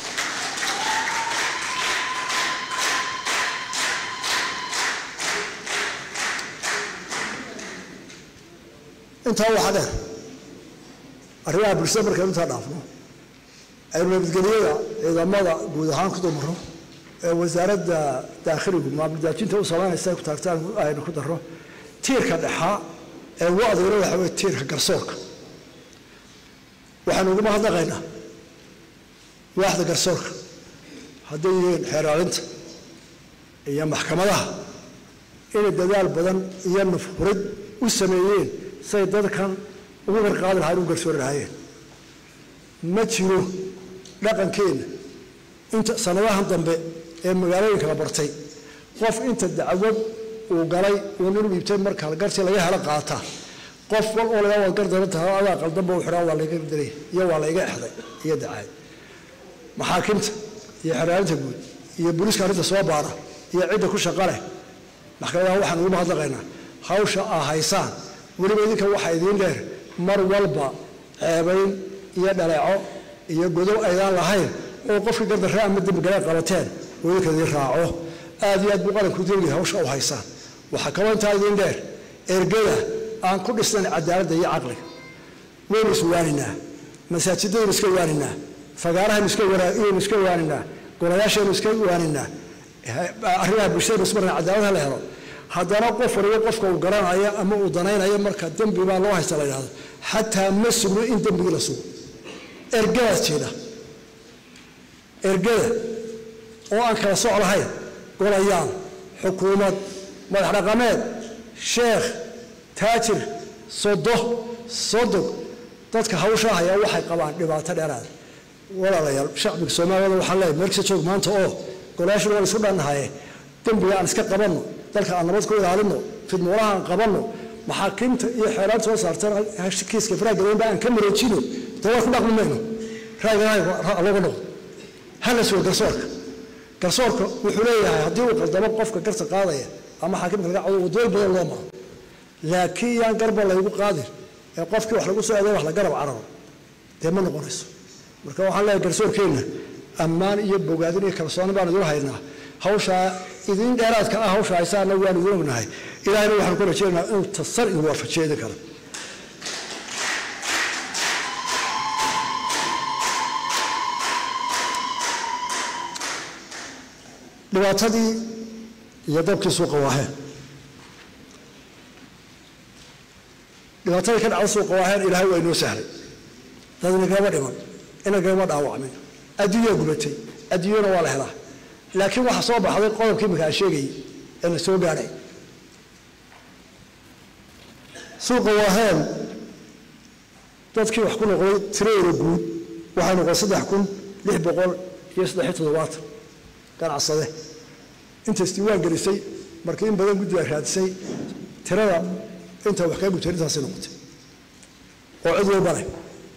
intaa waxaa dheer arrimaha bulshada markaynu intaa dhaafno aynu nabadgelyada ciidamada guud ahaan ku dumarno ee wasaaradda daakhiligu maamuldaajinta u samaynaysa ku taagtaan aynu ku darro tiirka dhexaa ee ugu adagna waxa weye tiirka garsoorka waxaynu uguma hadlaqaynaa waaxda garsoorka hadday yihiin xeeraalinta iyo maxkamadaha inay dadaal badan iyo nufhurid u sameeyeen say dadkan ugu garqaadi lahayn ugu garsoori lahaayeen ma jiro dhaqankeenna inta sanadahan dambe ee magaalooyinka la bartay qof inta dacwad uu galay uu nin dhiibtay marka garsi laga helo qaata qof wal oo laga wad gardaran tahay adaa qaldanba u xidhaa waa layga dilay iyo waa layga exday iyo dacaay maxaakimta iyo xeraarinta guud iyo booliiska arrinta soo baara iyo cidda ku shaqa leh maxkamadaha waxaan ugu mahadnaqaynaa hawsha aa haysaan weliba idinka waxaa idiin dheer mar walba ceebayn iyo dhaleeco iyo godow aydaan lahayn oo qofkii gardarre ama dembigale qabateen oo idinka idiin raaco aad iyo aad buu qaranku degaya hawsha u haysaan waxaa kaloo intaa idiin dheer ergada aan ku dhisnayn cadaaladda iyo caqliga waynu iswaaninaa masaajidaynu iska waaninaa fagaarahaynu iskaynu iska waaninaa golayaashaynu iska waaninaa arrimaha bulshadaynu ismarna cadaaladha la helo haddana qof waliba qofka uu garanayo ama uu danaynayo marka dembi baa loo haysta la yidhahdo xataa ma sugno in dembigii la sugo ergadaas jeeda ergada oo aan kala soc lahayn golayaal xukuumad madax dhaqameed sheekh taajir sodo sodog dadka hawshaa hayaa waxay qabaan dhibaato dheeraada walaalayaal shacbiga soomaaliyada waxaan leeyahay meelkasta joog maanta oo golayaashuna waan isku dhannahaye dembiga aan iska qabanno dalka aan nabad ku ilaalinno fidmuulaha aan qabanno maxaakiimta iyo xeeraanta soo saartan kiiska faraagaleynba aan ka mareejino dawaa ku dhaqmi mayno raagalaga noqdo hala sugo garsoorka garsoorka wuxuu leeyahay haddii uu qaldamo qofka garta qaadaya ama xaakimka laga cado wadooyin badan loo maro laakiin yaan garba laygu qaadin ee qofkii wax lagu soo eeday wax la garab cararo dee ma noqonayso marka waxaan leeyahay garsoorkeenna ammaan iyo bogaadin iyo kalsooni baan idin haynaa hawshaa idin dheeraadka ah hawsha haysaana waan idin ognahay ilahayna waxaan ku rajaynaynaa inuu tasar idin waafajiyo idin kale dhibaatadii iyo dabkii suuqa waaheen dhibaatadii ka dhacda suuqa waaheen ilaahay waa inoo sahlay dad inagama dhiman inagama dhaawacmin adduunyaa gubatay adduunyana waa la helaa laakiin waxaa soo baxday qodobkii imika aan sheegayay ee la soo gaadhay suuqa waaheen dadkii wax ku noqday tiradooda guud waxay noqday saddex kun lix boqol iyo saddexiyo toddobaatan ganacsade intaas diiwaan gelisay markii in badan guddiga raadisay tirada inta wax kaa gubtay intaasay noqotay oo cid walba leh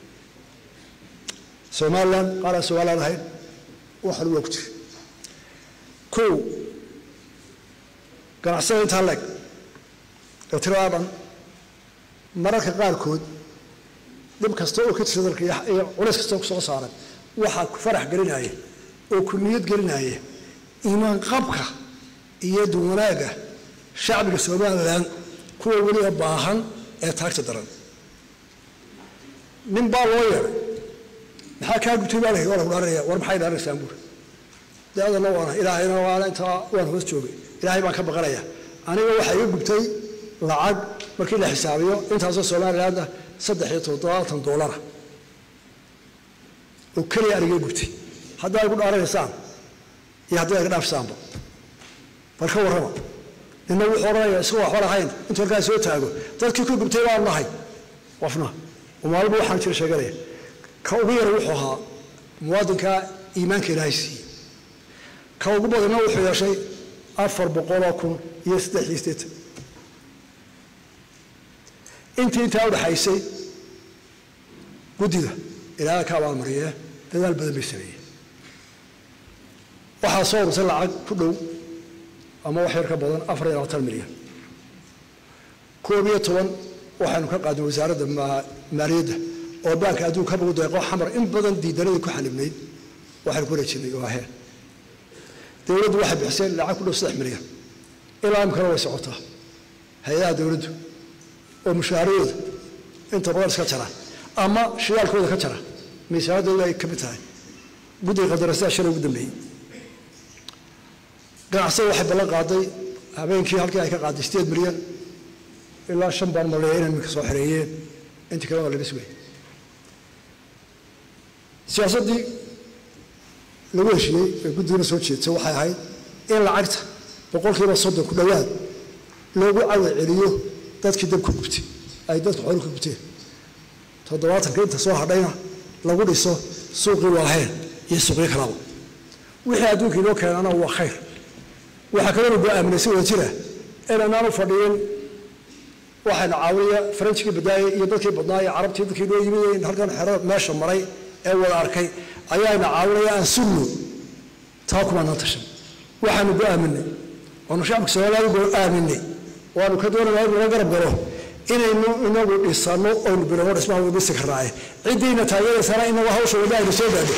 somalilan qaar aan somalilan ahayn waxan waa ku jira kow ganacsada intaa leeg ee tiradaa dhan mararka qaarkood dhib kasta oo ka jira dalka iyo culays kasta oo kusoo saaran waxaa ku farax gelinaya oo ku niyad gelinaya iimaan qabka iyo duwanaaga shacbiga somalilan kuwa weliba baahan ee taagta daran nin baa loo yeedhay maxaa kaa gubtay baa lahi waa lagu dhaaranaya war maxay dhaaranaysaan buur dee adana waana ilaahayna waana intaa waan hoos joogay ilaahay baan ka baqanaya aniga waxaa iga gubtay lacag markii la xisaabiyo intaasoo somaliland ah saddex iyo toddobaatan doolara oo keliya aniga gubtay haddaa igu dhaaranaysaan iyo haddii ay ka dhaafsaanba bal ka warrama nina wuxuu odhanaya isagoo waxba lahayn intuu halkaa soo taago dadkii ku gubtay baan nahay qofna maalba waxaan jira sheeganaya ka ugu yara wuxuu ahaa muwaadinka iimaanka ilaahay siiyey ka ugu badanna wuxuu yeeshay afar boqoloo kun iyo saddex iyo siddeetan intii intaa udhaxaysay guddida ilaaha ka abaalmariyee dadaal badan bay sameeyeen waxaa soo urursay lacag ku dhow ama wax yar ka badan afar iyo labaatan milyan koob iyo toban waxaynu ka qaadnay wasaaradda maaliyadda oo baanka adduunka ka lagu deeqo xamar in badan diidanadii ku xanibnayd waxaynu ku wareejinay waaheen dowladdu waxay bixisay lacag ku dhow saddex milyan ilaa imkana way socotaa hay-adaha dowladdu oo mushaaharadooda inta badan iska jara ama shidaalkooda ka jara miisaanadooda ay ka mid tahay guddiga qadarasada shalay ugu dambeeyey ganacsada waxay ballan qaaday habeenkii halkii ay ka qaaday sideed milyan ilaa shan baan maleeya inay iminka soo xereeyeen intii kale waa laga sugay siyaasaddii lagu heshiiyey ee guddigana soo jeedsa waxay ahayd in lacagta boqolkiiba soddon ku dhowaad loogu cawa celiyo dadkii dabka gubtay ay dadka xoolu ka gubteen toddobaatanka inta soo hadhayna lagu dhiso suuqii waaheen iyo suuqyo kalaba wixii adduunka inoo keenana waa khayr waxaa kaloo go-aaminay si wada jira inanaanu fadhiyin waxayna caawiya faranjigii badaayay iyo dadkii badnaa iyo carabtii dadkii noo yimid halkan xerada meesha maray ee wada arkay ayaana caawinaya aan sugno taa kumaanaan tashan waxaanu go-aaminay oonu shacabka soomaaliya go-aaminay waanu ka doonayna inu la garab galo inaynu inagu dhisano oynu bilowno dhismaha wada dhisi karnaaye ciddiina taageeraysana inagu hawsha wada aynu soo gaadho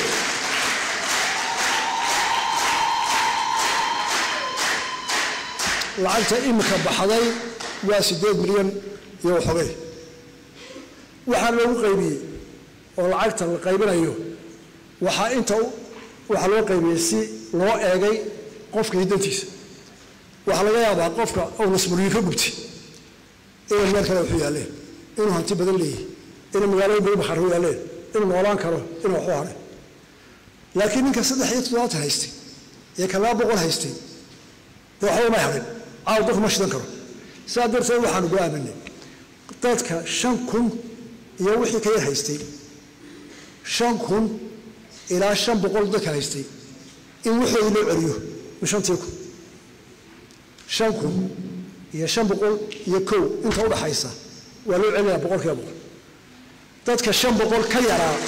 lacagta imika baxday waa siddeed milyan iyo waxogay waxaa loogu qaybiyey oo lacagta la qaybinayo waxaa inta waxaa loo qaybiyey si loo eegay qofka hiddantiisa waxaa laga yaabaa qofka uu nasmuriyi ka gubtay inay meel kale waxu yaalleen inuu hanti badan leeyahay inay magaalooyin badan bakhaar u yaalleen inuu noolaan karo inuu waxu haray laakiin ninka saddex iyo toddobaatan haystay iyo ka laba boqol haystay dee waxba may harin caaw dadku ma shidan karo sidaa darteed waxaanu go-aaminay dadka shan kun iyo wixii ka yar haystay shan kun ilaa shan boqol dadka haystay in waxoodii loo celiyo shantii kun shan kun iyo shan boqol iyo kow inta udhaxaysa waa loo celinayaa boqol kiiba boqol dadka shan boqol ka yaraa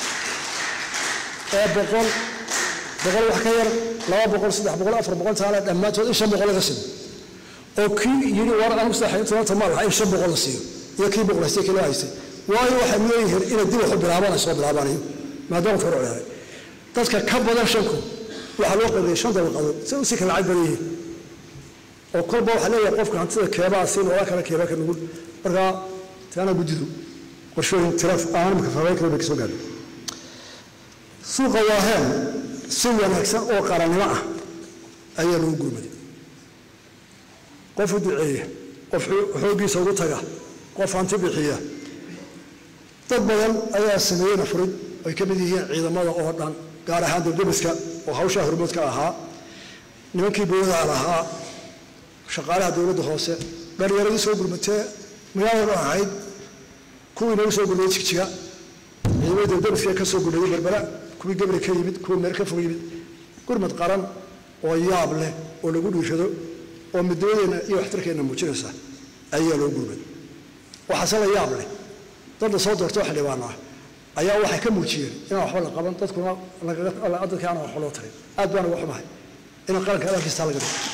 ee boqol boqol wax ka yar laba boqol saddex boqol afar boqol taala dhammaantood in shan boqol laga siiyo oo kii yidhi war anigu saddex tobanka ma laha in shan boqol la siiyo iyo kii boqol haystay kii loo haystay waayo waxay leeyihiin inay dib waxu bilaabanayo soo bilaabanayo maadaama faro ciyaaray dadka ka badan shan kun waxaa loo qaybiyey shan dabaqadood si usii kala lacag badan yihiin oo kolba waxaa leeyahay qofka hantida keebaa si loola kala keebaa ka nugul markaa taana guddidu qorshooyin tira aan imika faafayn karo bay kasoo gaadho suuqa waaheen si wanaagsan oo qarannimo ah ayaa lagu gurmaday qof u duceeya qof xooggiisa ugu taga qof hanti bixiya dad badan ayaa sameeyeyna furid ay ka mid yihiin ciidamada oo dhan gaar ahaan debdebiska oo hawshaa hormoodka ahaa nimankii boodaha lahaa shaqaalaha dowladda hoose dhalinyaradii soo gurmatee magaalada ahayd kuwii nagu soo gurmayey jigjiga ciidamada debdebiska ka soo gurmayey berbera kuwii gabri ka yimid kuwii meel ka fog yimid gurmad qaran oo yaab leh oo lagu dhiirado oo midnimadeenna iyo waxtarkeenna muujinaysa ayaa loo gurmay waxaase la yaab leh dadla soo doortoo xildhibaan ah ayaa waxay ka muujiyeen inaan waxba la qaban dadkuna dadka aanan waxba loo tarin aad baan uga xumahay in qaranka adalkiistaa laga dhigo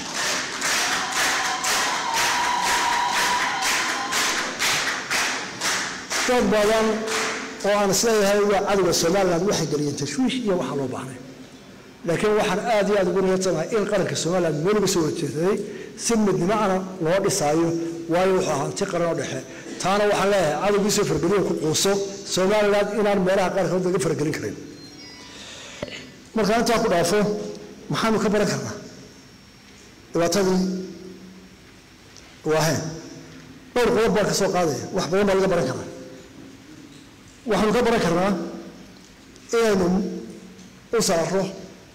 dad badan oo aan isleeyahay waa cadowga somaliland waxay geliyeen tashwiish iyo waxaa loo baahnay laakiin waxaan aad iyo aad ugu niyadsanahay in qaranka somaliland meel uga soo horjeesaday si midnimo ana loo dhisaayo waayo wuxuu ahaa hanti qaran oo dhexe taana waxaan leeyahay cadowgiisoo fargeliyo ku quuso somaliland inaan meelaha qaarkood laga faragelin karin markaan intaa ku dhaafo maxaanu ka baran karnaa dhibaatadii waaheen dhowr qodob baan ka soo qaadaya wax badan baa laga baran karaa waxaanu ka baran karnaa inaynu u saarro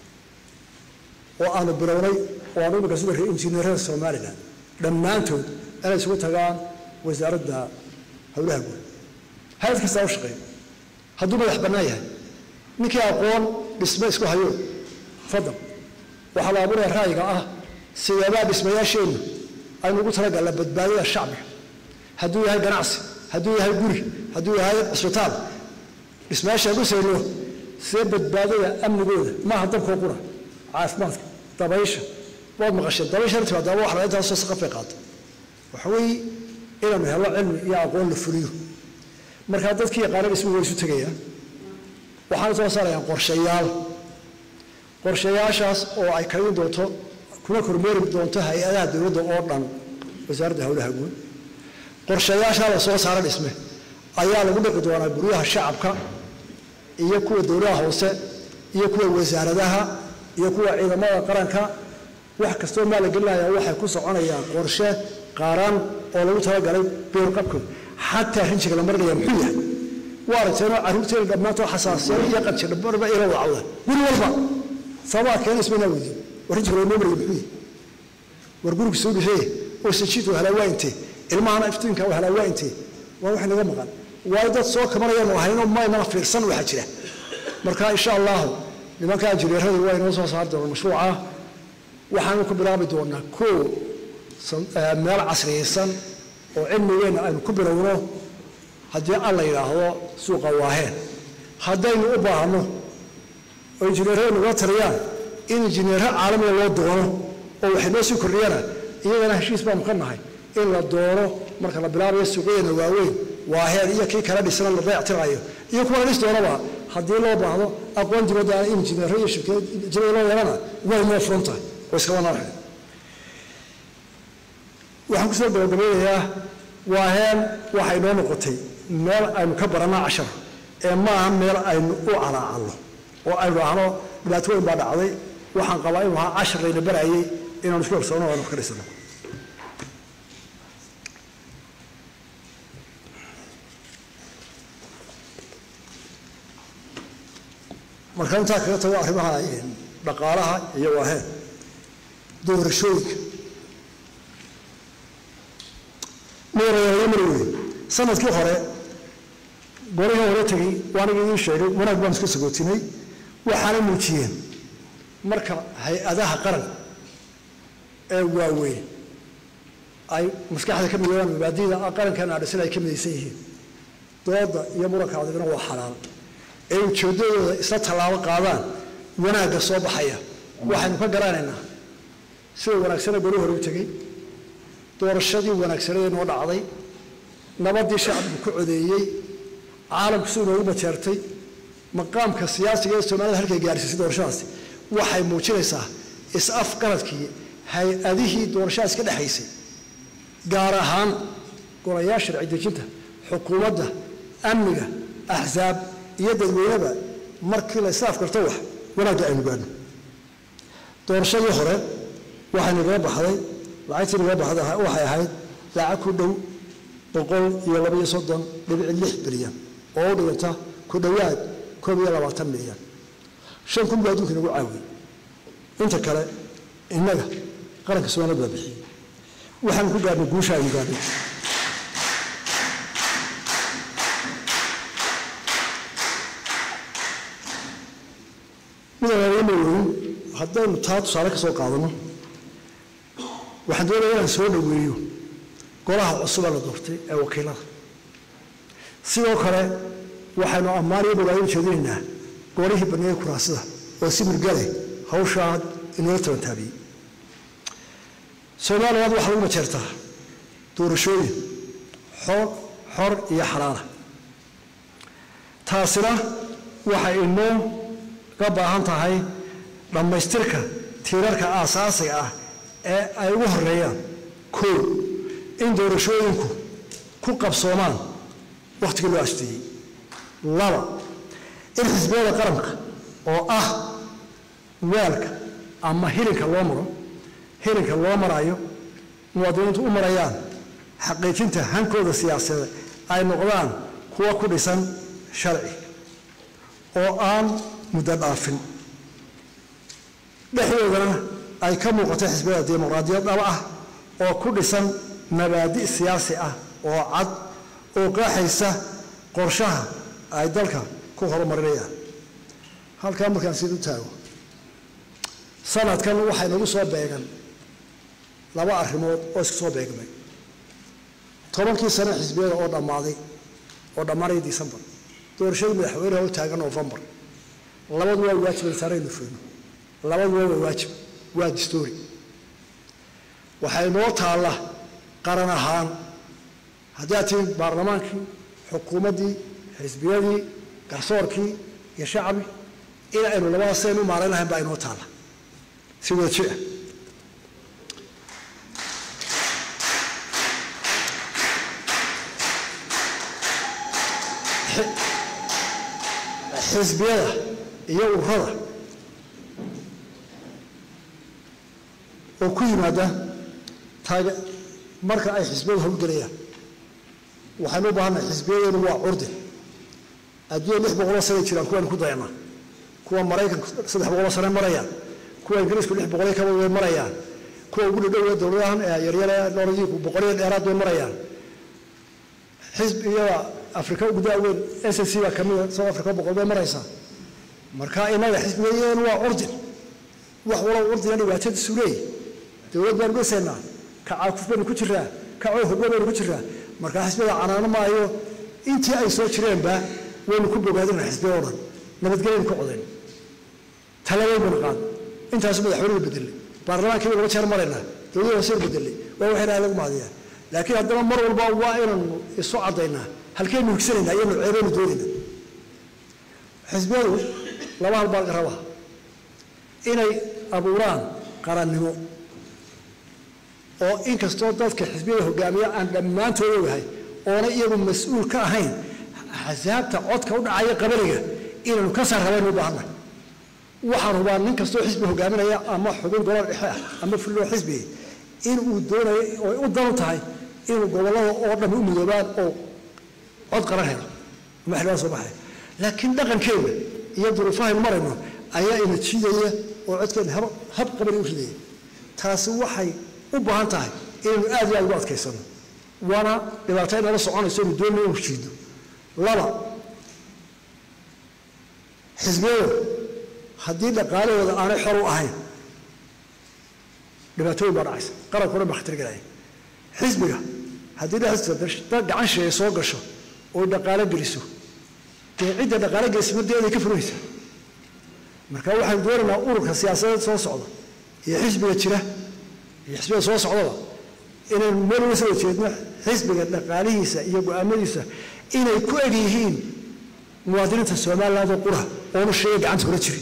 oo aanu bilownay oo aanu imika sida injineerada somalilan dhammaantood inay isugu tagaan wasaaradda howlaha guud hay-ad kastaa u shaqeeya hadduu madax bannaan yahay ninkii aqoon dhisme isku hayo fadal waxaa la abuuraya ra'yiga ah sideebaa dhismayaasheennu aynu ugu talagalla badbaadada shacbiga hadduu yahay ganacsi hadduu yahay guri hadduu yahay cisbitaal dhismayaasha dhisayno see badbaadada amnigooda maaha dabkoo qura caafimaadka dabaysha waad maqasheen dabaysha timaada wax la intaasoo saqafay qaata waxa weeye inaanu helo cilmi iyo aqoon la fuliyo markaa dadkii yaqaana dhismuhu way isu tegayaan waxaana soo saarayaan qorshayaal qorshayaashaas oo ay karin doonto kuna kormeeri doonto hay-adaha dowladda oo dhan wasaaradda howlaha guud qorshayaashaa la soo saara dhisme ayaa lagu dhiqi doonaa guryaha shacabka iyo kuwa dowladaha hoose iyo kuwa wasaaradaha iyo kuwa ciidamada qaranka wax kastoo maa la gelinaya waxay ku soconayaan qorshe qaran oo lagu talagalay beerqabkooda xataa rinjiga la marinaya muxuu yahay waa aragteenoo carruurteena dhammaantoo xasaasiyad iyo qanjidhabarba ila wacda guri walba sababaa keena ismaynaa weydiin war rinjiga loo maraya muxuu yahay war guriga soo dhisay oo sajiid wahalaa waa intee ilmahana iftiinka wahalaa waa intee waa wax naga maqan waayo dad soo kabanayaan ahayno maynana fiirsan waxaa jira marka insha allahu nimanka injineeradu waa inoo soo saari doonaan mashruuca waxaanu ku bilaabi doonaa koo meel casriyaysan oo cilmigeenna aynu ku bilowno haddii alla yidhaahdo suuqa waaheen haddaynu u baahno oo injineerada nagula taliyaan in injineero caalamiga loo doono oo waxay noo sii kordhiyana iyagana heshiis baanu ka nahay in la doono marka la bilaabayo suuqyadeena waaweyn waaheed iyo kii kala dhisana la dayactirayo iyo kuwa la dhis doonaba haddii loo baahdo aqoon dibadda injineero iyo shirkad injineer loo yeelana way noo furan tahay oo iskaba naarxay waxaan kusoo gabagabeynayaa waaheen waxay noo noqotay meel aynu ka baranaa cashar ee maaha meel aynu u calaacalno oo aynu ahno dhibaato weyn baa dhacday waxaan qabaa inuu ahaa cashar layna barayay inaanu isku horsoonno o aynu ka dhisano marka intaa kaga tago arrimaha dhaqaalaha iyo waaheen doorashooyinka marayaamar wey sanadkii hore golihii hore tegey waaniga idiin sheegay wanaag baan iska sagootinay waxaana muujiyeen marka hay-adaha qaran ee waaweyn ay maskaxda ka midoobaan mabaadida qarankan adhisan ay ka midaysan yihiin dooda iyo muranka adigna waa xalaal ee ujeeddadooda isla tallaabo qaadaan wanaagga soo baxaya waxaynu ka garanaynaa sida wanaagsana goli hore u tegey doorashadii wanaagsaneedee noo dhacday nabadii shacbigu ku codeeyey caalamku si inoogu bajeertay maqaamka siyaasiga ee soomaalida halkay gaarsiisay doorashadaasi waxay muujinaysaa is-af qaradkii hay-adihii doorashadaas ka dhexaysay gaar ahaan golayaal sharci dejinta xukuumadda amniga axsaab iyo dadweyneba markii la is-af karto wax wanaagga aynu gaadhno doorashadii hore waxay nagaga baxday lacagtii naga baxda waxay ahayd lacag ku dhow boqol iyo labaiyo soddon dhibici lix bilyan oo u dhiganta ku dhowaad koob iyo labaatan milyan shan kun buu adduunka inagu caawiyey inta kale innaga qaranka soomaaliyad baa bixiyey waxaanu ku gaadhnay guusha aynu gaadhnay midaan weyn haddaynu taa tusaale ka soo qaadano waxaan doonaya inaan soo dhaweeyo golaha cusuba la doortay ee wakiilada sidoo kale waxaynu ammaan iyo bogaadin jeedinaynaa golihii baneeye kuraasida oo si murgale hawshaa inoola tabantaabiyey soomaaliyaad waxaa lagu majeertaa doorashooyin xor xor iyo xalaala taasina waxay inoo ga baahan tahay dhammaystirka tiirarka aasaasiga ah ee ay ugu horeeyaan koo in doorashooyinku ku qabsoomaan wakhtigii loo asteeyey laba in xisbiyada qaranka oo ah weelka ama hilinka loo maro hilinka loo marayo muwaadiniintu u marayaan xaqiijinta hankooda siyaasadeed ay noqdaan kuwa ku dhisan sharci oo aan muddo dhaafin dhexdoodana ay ka muuqato xisbiyada dimuqraadiyad dhaba ah oo ku dhisan mabaadi' siyaasi ah oo cad oo qaaxaysa qorshaha ay dalka ku horumarinayaan halkaa markaan sid u taago sanadkan waxay nagu soo beegan laba arrimood oo isku soo beegmay tobankii sano xisbiyada oo dhammaaday oo dhammaanaya decembar doorashadii madaxweyneha u taagan novembar labadu waa waajib insaanaynu feyno labaduba waa waajib waa distoori waxay noo taalla qaran ahaan haddaad tihiin baarlamaankii xukuumaddii xisbiyadii garsoorkii iyo shacbi in aynu labadaas saynu u maarayn lahayn baa inoo taalla si wada jir ah xisbiyada iyo urada oo ku yimaada taage marka ay xisbiyadu howlgelayaan waxaynu u baahannahay xisbiyadeenu waa curdi adduunya lix boqoloo sanay jiraan kuwaynu ku dayanaa kuwa maraykanku saddex boqoloo sane marayaan kuwa ingiriisku lix boqolyo kaba way marayaan kuwa ugu dhadhow dowladahan ee yaryare nooradiiku boqolyo dheeraad way marayaan xisbiyada afrika ugu daaweyn s c baa kamida south africa boqol bay maraysaa marka inaga xisbiyadeenu waa curdin wax walow curdina dhibaatadiisu leeyahy dowlad baanu dhisaynaa kacaakuf baynu ku jiraa kacoo hoggo baynu ku jiraa markaa xisbiyada canaano maayo intii ay soo jireenba waynu ku bogaadina xisbiya oo dhan nabadgelyaynu ka codayn talabayn baynu qaad intaasu madaxweynuhu bedelay baarlamaankii baynu laba jeer maraynaa dowladda hoose bedelay waa wax ilahay lagu mahadiyaa laakiin haddana mar walba waa inaynu isu caddaynaa halkeynu higsanaynaa iyo nuceebeynu doonaynaa xisbiyadu laba hal baa laga rabaa inay abuuraan qarannimo oo inkastoo dadka xisbiyada hogaamiya aan dhammaantood ogahay oona iyagu mas-uul ka ahayn axsaabta codka u dhacaya qabaliga inaynu ka saar rabaynu u baahannahay waxaan hubaa nin kastoo xisbi hogaaminaya ama xubin gobol dhexe ah ama fulloo xisbiga inuu doonayo oy u danu tahay inuu gobollada oo dhammi u midoobaan oo cod qaran helo ama xildhibaan soo baxaya laakiin dhaqankeena iyo duruufahaynu marayno ayaa ina jiidaya oo codkeena hab hab qabali u ridaya taasi waxay u baahan tahay inaynu aad iyo aad ugu adkaysano waana dhibaato inala soconayso inu doonay inu jiido laba xisbiyadu haddii dhaqaalahooda aanay xor u ahayn dhibaatooyin baa dhacaysa qarankuna baa khatar gelaya xisbiga haddii dhexdiisa gacan sheeye soo gasho oy dhaqaalo geliso dee cidda dhaqaalo gelisa madeeday ka furanaysa marka waxaynu doonaynaa ururka siyaasadeed soo socda iyo xisbiga jira iyo xisbiga soo socdaba inaynu meel uga soo jeedno xisbiga dhaqaalihiisa iyo go-aamadiisa inay ku eg yihiin muwaadiniinta somaliland oo qura oonu sheega gacanta kula jirin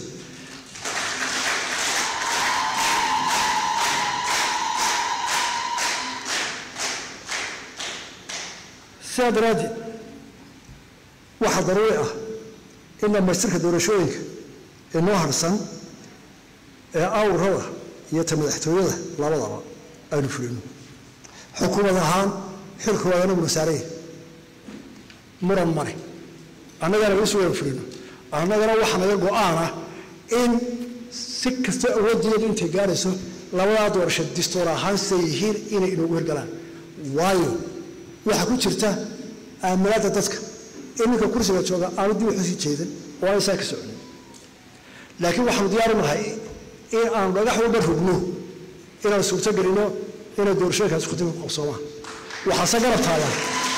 sidaa daraaddeed waxaa daruuri ah in dhamaystirka doorashooyinka ee noo harsan ee awrada iyo ta madaxtooyada labadaba aynu fulino xukuumad ahaan xilkooda anaguna saaraya muran male annagana isu wada fulino annagana waxaa naga go-aan ah in si kasta awooddeedu intay gaarayso labadaa doorasho distoor ahaan siday yihiin inay inoogu hirgalaan waayo waxaa ku jirta aaminaadda dadka in ninka kursiga jooga aanu dib waxu sii jeedan oo aan isaa ka soconin laakiin waxaanu diyaaru nahay in aanu dhagax walba rugno inaan suurto gelino inay doorashooyinkaasi khudib ku qabsoomaan waxaase garab taagan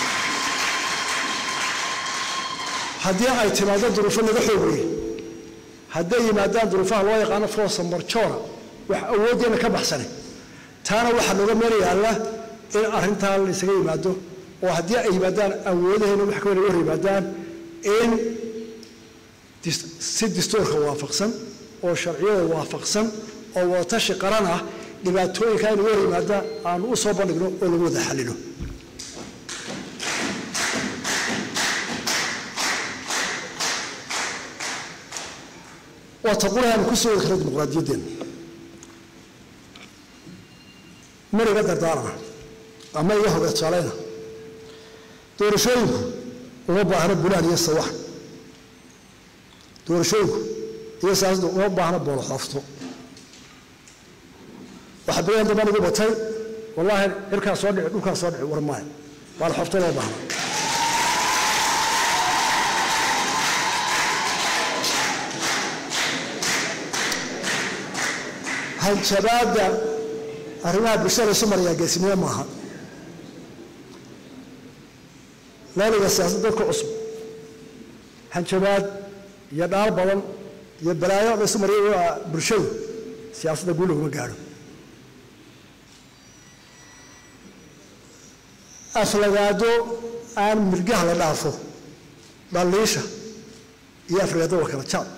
haddii ay timaado duruufo naga xoog weyn hadday yimaadaan duruufaha loo yaqaano forsa marjora wax awooddeena ka baxsanay taana waxaa nooga meel yaalla in arrintaa la isaga yimaado oo haddii ay yimaadaan awoodaheena wax ka weyna hor yimaadaan in si distoorka waafaqsan oo sharciyada waafaqsan oo wadatashi qaran ah dhibaatooyinka inaga hor yimaada aanu u soo bandhigno oo lagu wada xallilo waa taqulaha aanu ku soo wadi karna dimuqraadiyaddeena mar iga dardaarana ama iga hoga tusaaleyna doorashooyinku uma baahna bulaan iyo sawax doorashooyinku iyo siyaasaddu uma baahna booloxoofto waxaa beriyan dambaan igu batay wallaahi cirkaa soo dhici dhulkaa soo dhici war maayo booloxoofto loo baahna hanjabaadda arrimaha bulshada isu marayaa geesinimo maaha laaliga siyaasad dadka cusub hanjabaad iyo dhaal badan iyo balaayo la isu maraya bulshadu siyaasadda guul laguma gaadho aflagaado aan milgaha la dhaafo dhaliisha iyo aflagaado waa kala jaad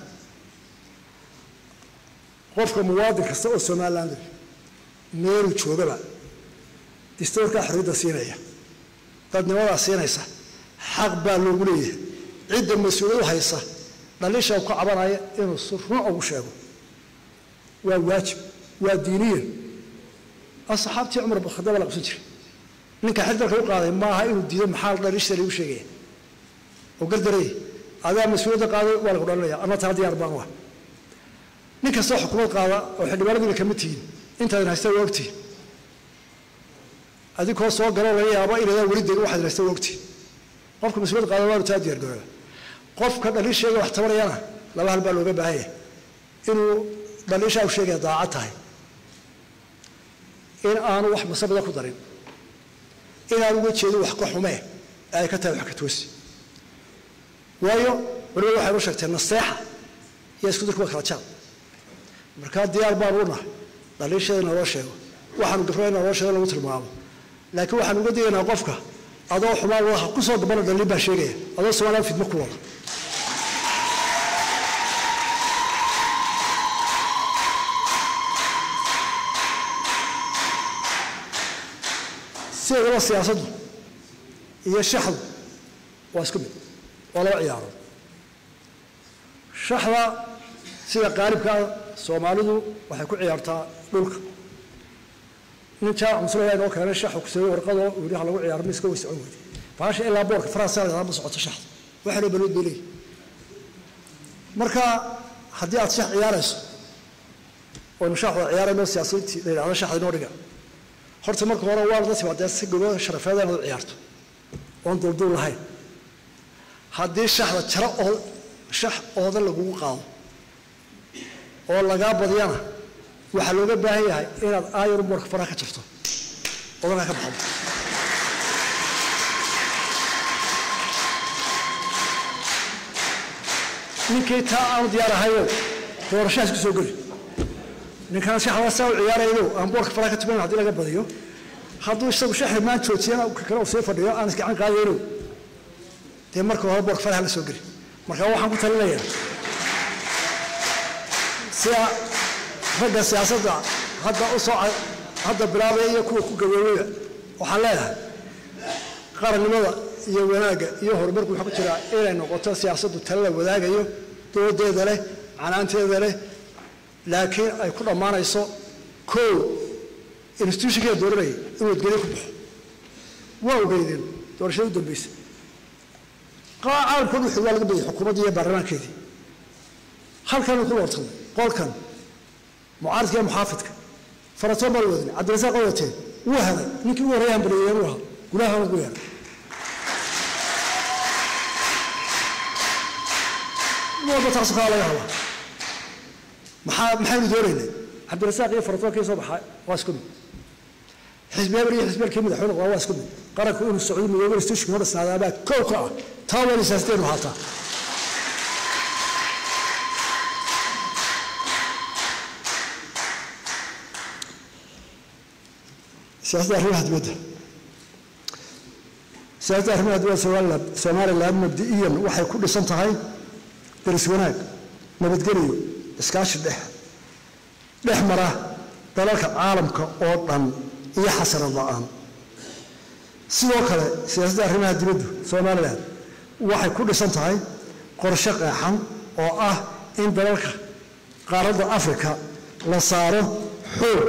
qofka muwaadin kasta oo somaliland meeluu joogaba distoorkaa xorriyadda siinaya dadnimadaa siinaysa xaq baa loogu leeyahay cidda mas-uuliyadu haysa dhaliisha ka cabanaya inuu si run ugu sheego waa waajib waa diiniyan asxaabtii cumar bin khadaab la qabsan jiray ninka xil dalka u qaaday maaha inuu diido maxaa dhaliishta lagu sheegaya oo gardaraya adaa mas-uuliyadda qaaday waa lagu dhalinaya ama taa diyaar baan waa nin kastoo xukuumad qaada oo xildhibaanadiina kama tihiin intaadan haysta waa ogtihin adinkoo soo galoo laga yaabo inaydaan weli degin waxaad haysta waa ogtihin qofka mas-uuliyad qaada waanu taa diyaar garooba qofka dhaliisheega wax tabanayana laba hal baa looga baahan yahay inuu dhaliishaa u sheegaya daacad tahay in aanu wax masabada ku darin inaan uga jeedin wax ka xumee ee ay ka tahay wax ka toosi waayo culimadu waxay u sheegtee naseexa iyo isku dirkuwa kala jaab markaa diyaar baan u nahay dhaliisheeda naloo sheego waxaanu gafrada naloo sheego lagu tilmaamo laakiin waxaan uga digaynaa qofka adoo xumaan wadaha ku soo gabana dhaliin baa sheegaya adoo soomaaliya fidmo ku wada sideedaba siyaasaddu iyo shaxdu waa isku mid waa laba ciyaaro shaxda sida qaalibkaa soomaalidu waxay ku ciyaartaa dhulka nin jaac muslaya inoo keenay shaxu kuseeyey warqadoo uu yidhi ha lagu ciyaaro miska way socon weyday baasha ilaa boorka faransa ma socoto shaxda waxa loo balood bay leeyihi marka haddii aad shax ciyaarayso oynu shaxda ciyaarayno siyaasiyiintii la yidhahdo shaxda inoo dhiga horta marka hore waa la timaadee si gobo sharafeed inaad u ciyaarto oon duulduul lahayn haddii shaxda jaro oo shax ooda lagugu qaado oo lagaa badiyana waxaa looga baahan yahay inaad aayar boorka faraha ka jirto odanka ka baxdo ninkii taa aanu diyaar ahayo doorashahaas ku soo geli ninkana shaxda saa u ciyaarayno aan boorka faraha ka tumayn haddii laga badiyo hadduu isagu shaxi maan joojiyana kale uu sii fadhiyo aan isgacan qaadayno dee marka hore boorka faraha la soo geli marka waxaan ku talinayaa sida ragga siyaasadda hadda u soo hadda bilaabaya iyo kuwa ku gaboobaya waxaan leedahay qarannimada iyo wanaagga iyo horumarku waxaa ku jiraa inay noqoto siyaasaddu tala la wadaagayo doodeeda leh canaanteeda leh laakiin ay ku dhammaanayso kow institutionkeeda dooranayay inuu adgelyo ku baxo waa ogeydeen doorashada u dambaysa caalamkoodu wuxuu waa laga badiyay xukuumaddii iyo baarlamaankeedii halkanuu ku loortaday qolkan mucaaridka iyo muxaafidka faratoon baa la wadin cabdirasaaq oo wateen wuu helay ninkii ugu horreeya hambaliyeeyeen uu ahaa gulaha lagu yeelay walba taasu kaa laga hadlaa maxaa maxaynu doonaynay cabdirasaaq iyo faratoonkii soo baxaa waa isku mid xisbi hebel iyo xisbi helkii madaxweyne waa waa isku mid qaranku inuu socdo midoobe stashinku hor dhisnaadaabaa kow ka ah taa waa siyaasadeenu haataa siyaasadda arrimaha dibadda siyaasadda arrimaha dibadda somaliland somaliland mabdi'iyan waxay ku dhisan tahay daris wanaag nabadgeliyo iskaashi dhex dhex mara dalalka caalamka oo dhan iyo xasanad la-aan sidoo kale siyaasadda arrimaha dibaddu somalilan waxay ku dhisan tahay qorshe qeexan oo ah in dalalka qaaradda afrika la saaro xoog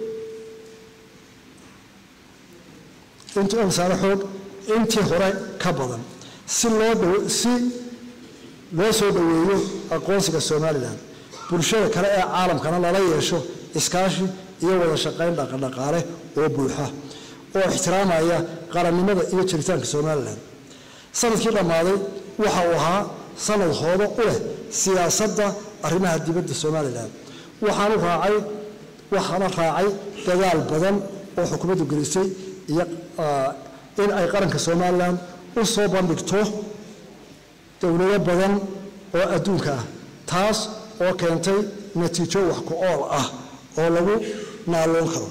intii la saaro xoog intii hore ka badan si loo dhow si loo soo dhoweeyo aqoonsiga somalilan bulshada kale ee caalamkana lala yeesho iskaashi iyo wada shaqayn dhaqandhaqaale oo buuxa oo ixtiraamaya qarannimada iyo jiritaanka somalilan sanadkii dhammaaday waxa uu ahaa sanad hoodo u leh siyaasadda arrimaha dibadda somalilan waxaanu raacay waxaana raacay dadaal badan oo xukuumaddu gelisay iyo in ay qaranka somalilan u soo bandhigto dowlado badan oo adduunka ah taas oo keentay natiijo wax ku ool ah oo lagu naaloon karo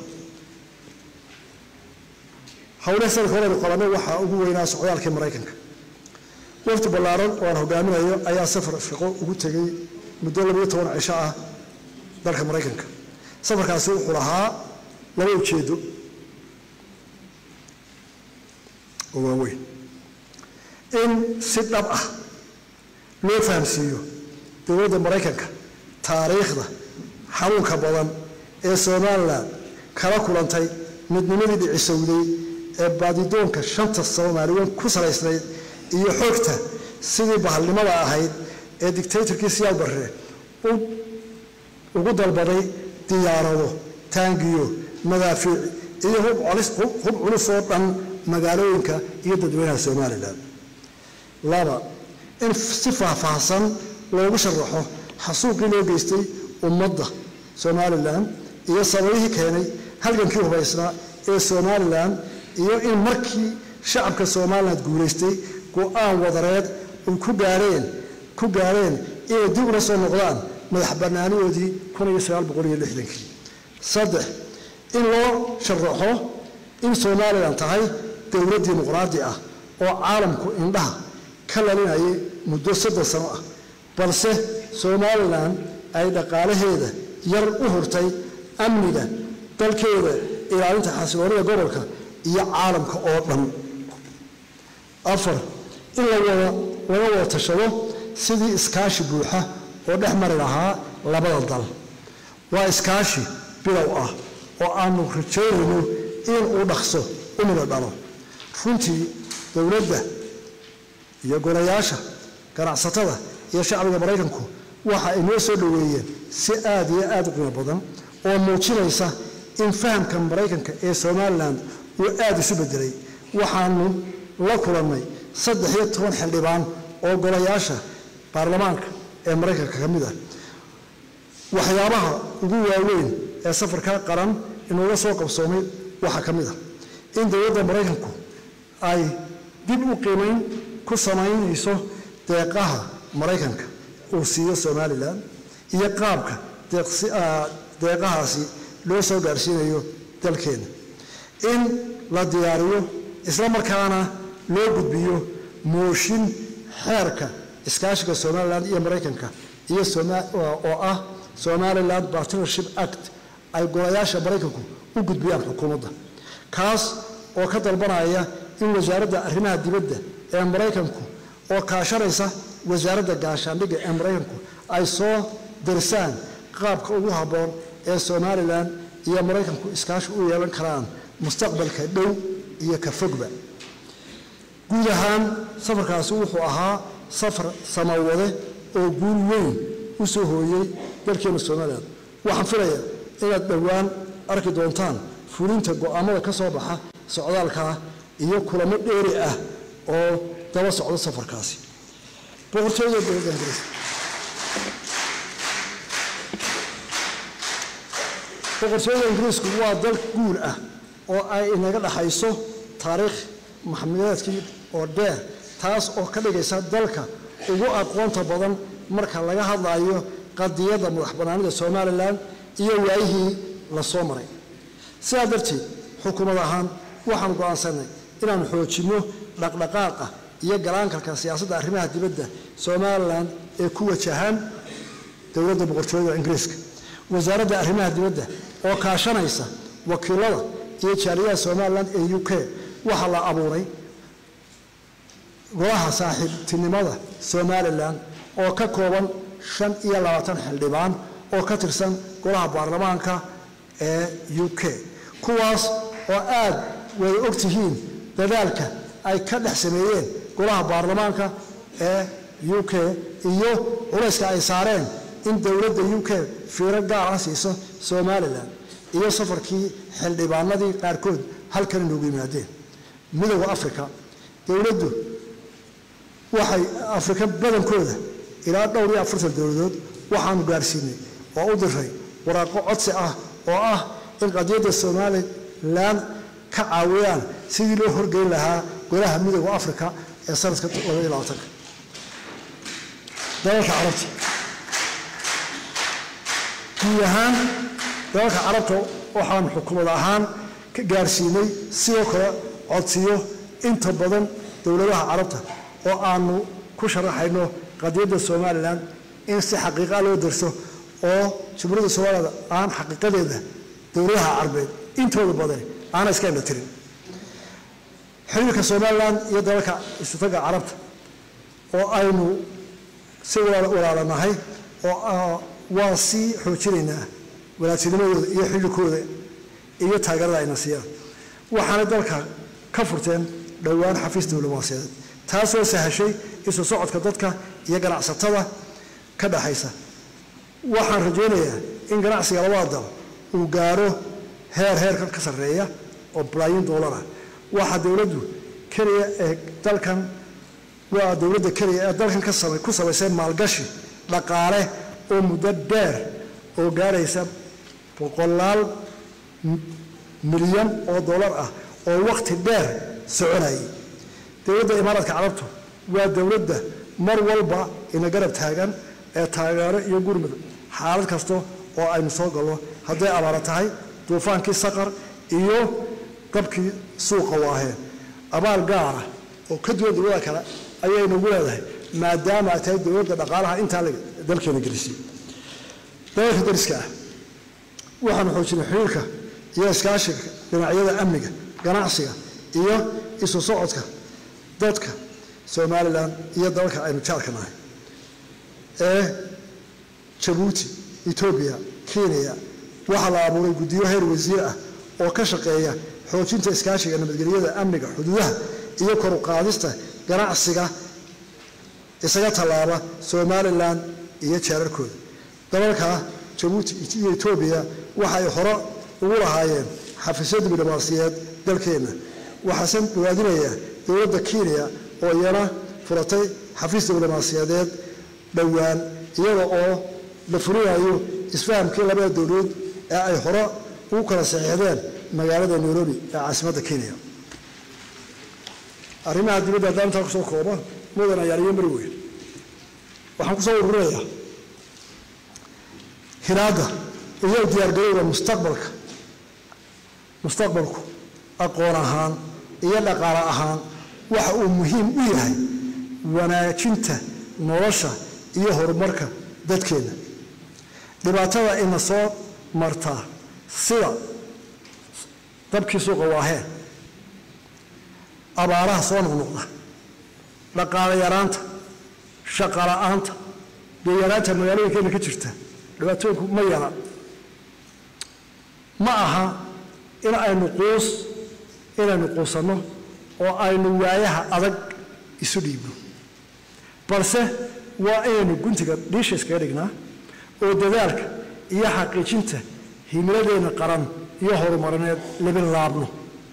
howlaha sanadka horeynu qabanay waxaa ugu weynaa socdaalkii maraykanka wafdi ballaaran oo aan hogaaminayo ayaa safar shaqo ugu tegey muddo labayo toban cisho ah dalka maraykanka safarkaasi wuxuu lahaa laba ujeedo oo waaweyn in si dhab ah loo fahamsiiyo dowladda maraykanka taariikhda xanuunka badan ee somalilan kala kulantay midnimadii dhicisowday ee baadidoonka shanta soomaaliyeed ku salaysnayd iyo xoogta sidii bahalnimada ahayd ee dictatorkii siyaal barre ugu dalbaday diyaarado taangiyo madaafiic iyo hub culus oo dhan magaalooyinka iyo dadweynaha somalilan laba in si faahfaahsan loogu sharaxo xasuuqii loo geystay ummadda somalilan iyo sababihii keenay halgankii hubaysnaa ee somalilan iyo in markii shacabka somalilan guulaystay go-aan wadareed ay ku gaareen ku gaareen inay dib ula soo noqdaan madax bannaanidoodii kun iyo sagaal boqol iyo lixdankii saddex in loo sharaxo in somalilan tahay dowlad dimuqraadi ah oo caalamku indhaha ka lalinayay muddo soddon sano ah balse somalilan ay dhaqaalaheeda yar u hurtay amniga dalkeeda ilaalinta xasiloonida gobolka iyo caalamka oo dhan afar in lawada laga wada tashado sidii iskaashi buuxa oo dhex mari lahaa labada dal waa iskaashi bilow ah oo aanu rajaynayno in uu dhaqso u mida dhalo runtii dowladda iyo golayaasha ganacsatada iyo shacbiga maraykanku waxa ay noo soo dhoweeyeen si aad iyo aad u qiimo badan oo muujinaysa in fahamka maraykanka ee somalilan uu aada isu bedelay waxaanu la kulannay saddex iyo toban xildhibaan oo golayaasha baarlamaanka ee maraykanka ka mid ah waxyaabaha ugu waaweyn ee safarka qaran inuuga soo qabsoomay waxaa ka mid ah in dowladda maraykanku ay dib u qiimayn ku samaynayso deeqaha maraykanka uu siiyo somalilan iyo qaabka deeqahaasi loo soo gaarsiinayo dalkeena in la diyaariyo isla markaana loo gudbiyo mooshin xeerka iskaashiga somalilan iyo maraykanka iyo oo ah somaliland partnership act ay golayaasha maraykanku u gudbiyaan xukuumadda kaas oo ka dalbanaya in wasaaradda arrimaha dibadda ee maraykanku oo kaashanaysa wasaaradda gaashaandhigga ee maraykanku ay soo darsaan qaabka ugu habboon ee somalilan iyo maraykanku iskaashi u yeelan karaan mustaqbalka dhow iyo ka fogba guud ahaan safarkaasi wuxuu ahaa safar samawade oo guul weyn u soo hooyey dalkeena somalilan waxaan filayaa inaad dhowaan arki doontaan fulinta go'aamada ka soo baxa socdaalkaa iyo kulamo dheeri ah oo daba socdo safarkaasi boqortooyada dowladda ingiriiska boqortooyada ingiriisku waa dal guul ah oo ay inaga dhaxayso taariikh maxamiyaadkii oo dheer taas oo ka dhigaysa dalka ugu aqoonta badan marka laga hadlayo qadiyadda madax bannaanida somalilan iyo waayihii la soo maray sidaa darteed xukuumad ahaan waxaan go'aansanay inaan xoojinno dhaqdhaqaaqa iyo galaankalka siyaasadda arrimaha dibadda somalilan ee ku wajahaan dowladda boqortooyada ingiriiska wasaaradda arrimaha dibadda oo kaashanaysa wakiilada iyo jaaliyaha somalilan ee u k waxaa la abuuray golaha saaxiibtinimada somalilan oo ka kooban shan iyo labaatan xildhibaan oo ka tirsan golaha baarlamaanka ee u k kuwaas oo aad way og tihiin dadaalka ay ka dhex sameeyeen golaha baarlamaanka ee u k iyo culayska ay saareen in dowladda u k fiiro gaar ah siiso somalilan iyo safarkii xildhibaanadii qaarkood halkan inoogu yimaadeen midowda africa dowladdu waxay afrika badankooda ilaa dhowr iyo afartan dowladood waxaanu gaarsiinay oo u diray waraaqo codsi ah oo ah in qadiyadda somalilan ka caawiyaan sidii loo horgeyn lahaa golaha midowda africa ee sanadka labaiyo labaatanka dalalka carabta guud ahaan dalalka carabta waxaanu xukuumad ahaan ka gaarsiinay sidoo kale codsiyo inta badan dowladaha carabta oo aanu ku sharaxayno qadiyadda somalilan in si xaqiiqa loo darso oo jumhuuriyadda somaliland aan xaqiiqadeeda dowladaha carbeed intooda badan aana iska indha tirin xiriirka somalilan iyo dalalka istataga carabta oo aynu si walaalanahay oo waa sii xoojinaynaa walaadtinimadooda iyo xillikooda iyo taageerada ayna siiyaan waxaana dalka ka furteen dhowaan xafiis diblomaasiyadeed taasoo sahashay isu socodka dadka iyo ganacsatada ka dhaxaysa waxaan rajaynayaa in ganacsiga labada dal uu gaaro heer heerkan ka sarreeya oo balaayin doolar ah waxaa dowladdu keliya ee dalkan waa dowladda keliya ee dalkan ka samay ku samaysay maalgashi dhaqaale oo muddo dheer oo gaaraysa boqolaal milyan oo dollar ah oo wakhti dheer soconayay dowladda imaaraadka carabtu waa dowladda mar walba ina garab taagan ee taageero iyo gurmud xaalad kasta oo aynu soo galno hadday abaara tahay duufaankii saqar iyo dabkii suuqa waaheen abaal gaara oo ka duwan dowlada kale ayaynagu leedahay maadaama ay tahay dowladda dhaqaalaha intaa dalkeena gelisay dalalka dariska ah waxaanu xoojinay xiriirka iyo iskaashiga dhinacyada amniga ganacsiga iyo isu socodka dadka somalilan iyo dalalka aynu jaarka nahay ee jabuuti etoobiya kenya waxaa la abuuray guddiyo heer wasiir ah oo ka shaqeeya xoojinta iskaashiga nabadgelyada amniga xuduudaha iyo kor u qaadista ganacsiga isaga tallaaba somalilan iyo jeerarkooda dalalka jabuuti iyo etoobiya waxa ay hore ugu lahaayeen xafiisyo diblomaasiyeed dalkeenna waxaase dhawaadinayaa dowladda kenya oo iyana furatay xafiis diblomaasiyadeed dhowaan iyada oo la fulinayo isfahamkii labada dowladood ee ay hore ugu kala saxiixdeen magaalada nairobi ee caasimadda kenya arrimaha dibadda haddaan intaa kusoo kooba mudan ayaaliyo mari weyn waxaan kusoo ururinayaa hiraadda iyo diyaargarowda mustaqbalka mustaqbalku aqoon ahaan iyo dhaqaale ahaan waxa uu muhiim u yahay wanaajinta nolosha iyo horumarka dadkeenna dhibaatada ina soo martaa sida dabkii suuqa waaheen abaaraha soo noqnoqda dhaqaale yaraanta shaqa la-aanta deeyaraanta magaalooyinkeena ka jirta dhibaatooyinku ma yara ma aha in aynu quus inaynu quusanno oo aynu waayaha adag isu dhiibno balse waa inaynu guntiga dhiisha iskaga dhignaa oo dadaalka iyo xaqiijinta himiladeenna qaran iyo horumarineed labin laabno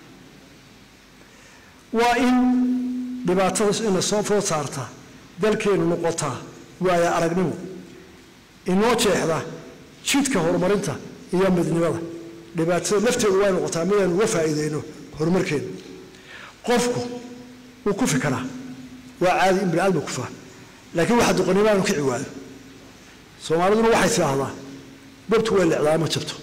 waa in dhibaatadaas ina soo food saartaa dalkeennu noqotaa waaya aragnimo inoo jeexda jidka horumarinta iyo midnimada dhibaatada lafteedu way noqotaa midaynu uga faa'iideyno horumarkeena qofku wuu ku fikaraa waa caadi in biniaadma kufaa laakiin waxa doqonnimo aanu kici waayo soomaaliduna waxay tidhaahdaa dabtu way lecdaa ma jabto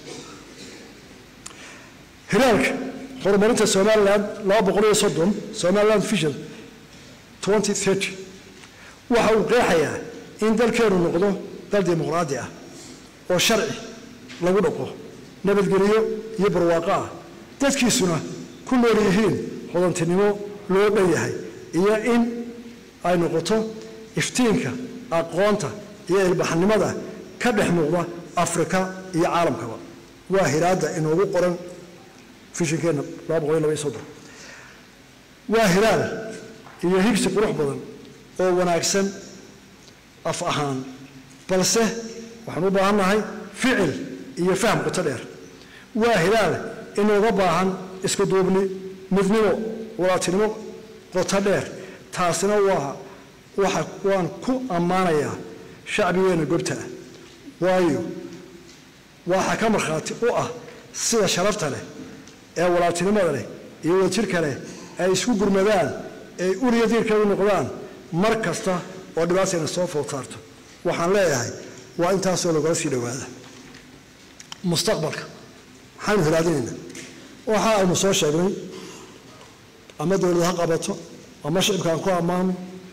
hiraalka horumarinta somalilan laba boqol iyo soddon somaliland vision twenty thirty waxa uu qeexayaa in dalkeenu noqdo dal dimuqraadi ah oo sharci lagu dhaqo nabadgelyo iyo barwaaqo ah dadkiisuna ku nool yihiin hodantinimo loo dhan yahay iyo in ay noqoto iftiinka aqoonta iyo ilbaxnimada ka dhex muuqda afrika iyo caalamkaba waa hiraadda inoogu qoran fishinkeenna laba boqol iyo laba iyo soddon waa hiraal iyo higsi qurux badan oo wanaagsan af ahaan balse waxaan u baahan nahay ficil iyo faham qoto dheer waa hilaal inooga baahan isku duubni midnimo walaatinimo qoto dheer taasina waa waxa waan ku ammaanayaa shacbigeena gobta ah waayo waxa ka markhaati u ah sida sharafta leh ee walaatinimada leh iyo wadajirka leh ay isku gurmadaan ay uliya diirkeedu noqdaan mar kasta oo dhibaatayna soo food saarto waxaan leeyahay waa intaasoo lagala sii dhowaada mustaqbalka maxaynu hilaadinaynaa waxa aynu soo sheegnay ama dowlad ha qabato ama shicibka aan ku ammaano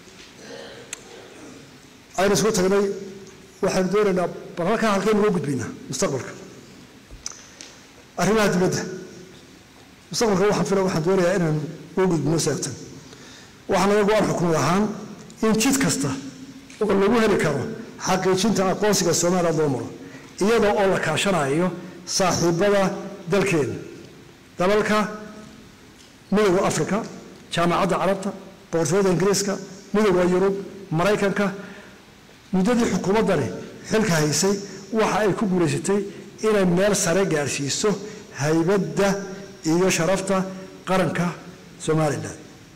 aynu isku tagnay waxaynu doonaynaa bal halkaa halkaynu uga gudbaynaa mustaqbalka arrimaha dibadda mustaqbalka waxaan fila waxaan doonayaa inaynu uga gudbino seegtan waxaa naga go-aan xukumad ahaan in jid kasta oo lagu heli karo xaqiijinta aqoonsiga somaliland loo maro iyadoo oo la kaashanayo saaxiibada dalkeena dalalka midowda africa jaamacadda carabta boqortooyada ingiriiska midowda yurub maraykanka muddadii xukuumaddani xilka haysay waxa ay ku guulaysatay inay meel sare gaarsiiso haybadda iyo sharafta qaranka somalilan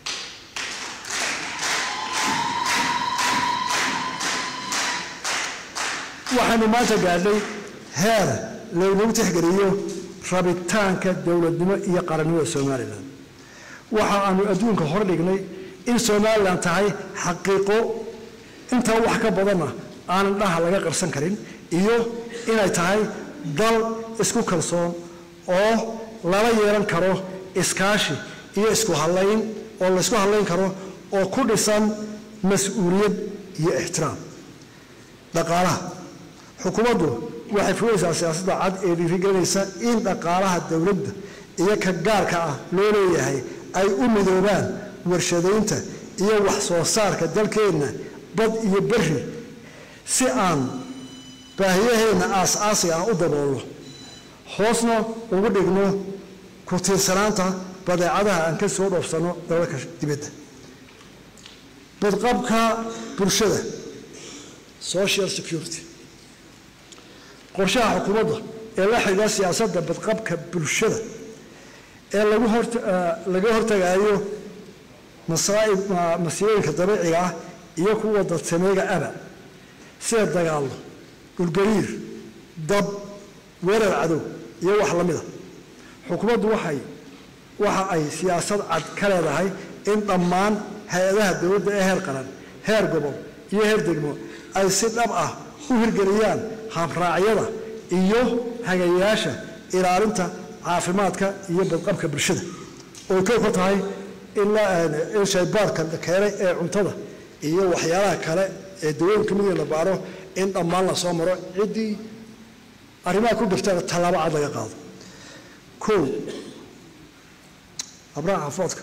waxaynu maanta gaadhay heer laynagu tixgeliyo rabitaanka dowladnimo iyo qarannimada somalilan waxa aanu adduunka hor dhignay in somalilan tahay xaqiiqo intaa wax ka badanna aanan dhaha laga qarsan karin iyo inay tahay dal isku kalsoon oo lala yeelan karo iskaashi iyo isku hallayn oo laysku hallayn karo oo ku dhisan mas-uuliyad iyo ixtiraam dhaqaalaha xukuumaddu waxay fulaysaa siyaasadda cad ee dhiirigelinaysa in dhaqaalaha dowladda iyo ka gaarka ah loo leeyahay ay u midoobaan warshadaynta iyo wax soo saarka dalkeenna bad iyo berri si aan baahiyaheenna aas-aasiga ah u daboolno hoosna ugu dhigno ku tiirsanaanta badeecadaha aan ka soo dhoofsanno dalalka dibadda badqabka bulshada social security qorshaha xukuumadda ee la xidhiidha siyaasadda badqabka bulshada ee lagu hor laga hortagaayo masaaib masiibooyinka dabiiciga ah iyo kuwa dadsameega aba sida dagaallo dhulgariir dab weerar cadow iyo wax la mida xukuumaddu waxay waxa ay siyaasad cad ka leedahay in dhammaan hay-adaha dowladda ee heer qaran heer gobol iyo heer degmo ay si dhab ah u hirgeliyaan habraacyada iyo hagayaasha ilaalinta caafimaadka iyo badqabka bulshada oo kow ka tahay in shaybaarka la keenay ee cuntada iyo waxyaalaha kale ee dawooyinka mid la baaro in dhammaan la soo maro ciddii arrimaha ku jirtana tallaabo cad laga qaado kow abraha xafoodka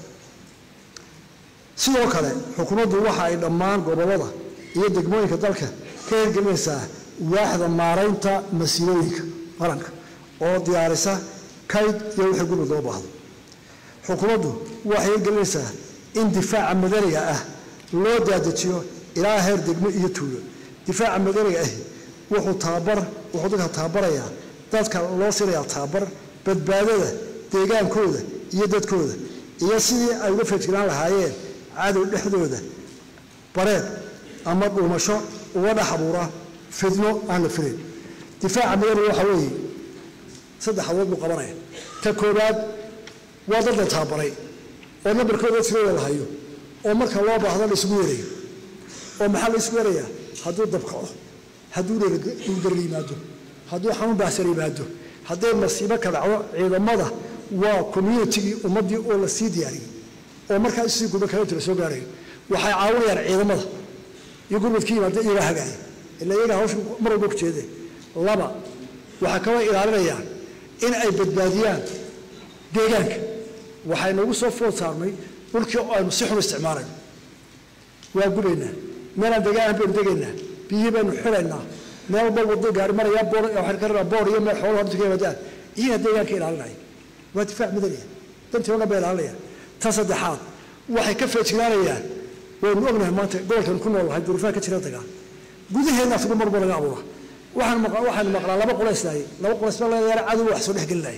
sidoo kale xukuumaddu waxa ay dhammaan gobollada iyo degmooyinka dalka ka hirgelinaysaa waaxda maaraynta masiilooyinka qaranka oo diyaarisa kayd iyo wixii gurmud loo baahdo xukuumaddu waxay hirgelinaysaa in difaaca madaniga ah loo daadejiyo ilaa heer degmo iyo tuulo difaaca madaniga ahi wuxuu tababar wuxuu dadka tababarayaa dadka loo sinayaa tababar badbaadada deegaankooda iyo dadkooda iyo sidii ay uga feejiraan lahaayeen cadow dhexdooda bareed ama dhuumasho uga dhex abuura fidno aan la filayn difaaca madaniga waxaa weeye saddex adood buu qabanaya ta koowaad waa dad la tababaray oo nambarkooda tirada la hayo oo marka loo baahdo la isugu yeerayo oo maxaa la isugu yeerayaa hadduu dabkaco hadduu dhulgar yimaado hadduu xanuun baahsan yimaado hadday masiibo ka dhacdo ciidamada waa communitigii ummaddii oo la sii diyaariyey oo markaa isii gurba kaleta la soo gaarayo waxay caawinayaan ciidamada iyo gurmadkii yimaada iyagaa hagaaya ila iyagaa hawsha mar walba ku jeedeen laba waxay kaloo ilaalinayaan in ay badbaadiyaan deegaanka waxay nagu soo food saarnay dhulkii oo aynu si xun isticmaalayno waa gubaynaa meelaan deegaan baynu degaynaa biyihii baynu xiraynaa meel walba wado gaari marayaa boor waxaan ka rabaa boor iyo meel xoolo horta ka yimaadaan iyaga deegaanka ilaalinaya waa difaac madaniya dantii oo dhan bay ilaalinayaan ta saddexaad waxay ka feejignaanayaan waynu ognahay maanta gobolkan ku nool lahay duruufaha ka jira dagaal gudaheedna afigu marba laga abuura waxaan waxaanu maqlaa laba qolays lahay laba qolays baa laga yaara cadow wax soo dhex gelinaya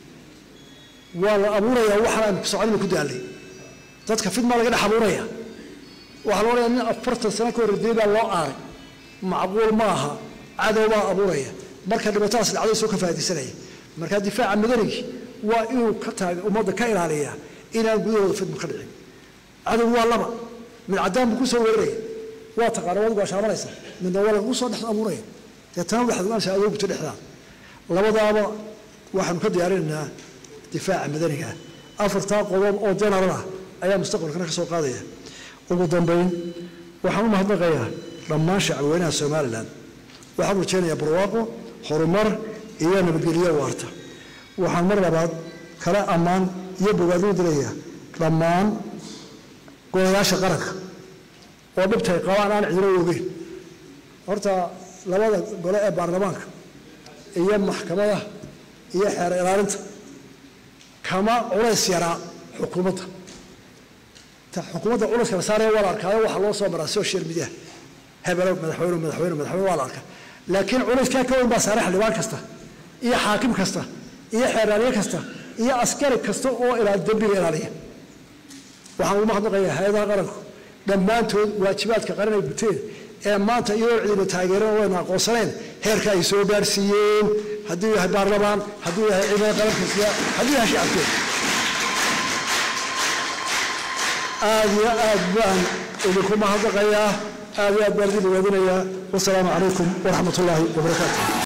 waa la abuurayaa waxaan aynu soconina ku daalay dadka fidmaa laga dhex abuuraya waxaa la odhaya nin afartan sano ka horreeyay baa loo aaray macquul ma aha cadow baa abuuraya marka dhibaatadaas dhacday soo ka faaidaysanaya marka difaaca madanigii waa inuu ka taag ummadda ka ilaaliyaa inaan gudahooda fidma ka dhicin cadow waa laba mid caddaan buu ku soo weeraraya waa taqaana wadigu waa shaabanaysa midna waa lagu soo dhex abuuraya deetana waxaad ogaanaysaa adoo gubto dhexdaada labadaaba waxaanu ka diyaarinaynaa difaaca madaniga ah afartaa qodob oo general ah ayaa mustaqbalkana ka soo qaadaya ugu dambayn waxaan u mahadnaqayaa dhammaan shacabweynaha somalilan waxaan rajaynayaa barwaaqo horumar iyo nabadgelyo waarta waxaan mar labaad kala ammaan iyo bogaaduu dilayaa dhammaan golayaasha qaranka oo dhibtay qabaan aan cidino ogeyn horta labada gole ee baarlamaanka iyo maxkamadaha iyo xeer ilaalinta kama culays yaraa xukuumadda xukuumadda culayska la saaraya waa la arkaayo waxaa loo soo maraa social media hebelo madaxweyne madaxweyne madaxweyne waa la arkaa laakiin culayskaa ka weyn baa saaray xildhibaan kasta iyo xaakim kasta iyo xeeraaliye kasta iyo askari kasta oo ilaa dembiga ilaaliya waxaan ugu mahadnaqayaa hay-adaha qaranku dhammaantood waajibaadka qaran ay guteen ee maanta iyadoo cidina taageereen wayna aqoonsaneen heerka ay soo gaarsiiyeen hadduu yahay baarlamaan hadduu yahay ciidamada qarankiisa hadduu yahay shacabkeeda aada iyo aad baan idinku mahadnaqayaa aad iyo aad baan idin dhawaadinayaa wasalaamu calaykum waraxmat ullaahi wabarakaatu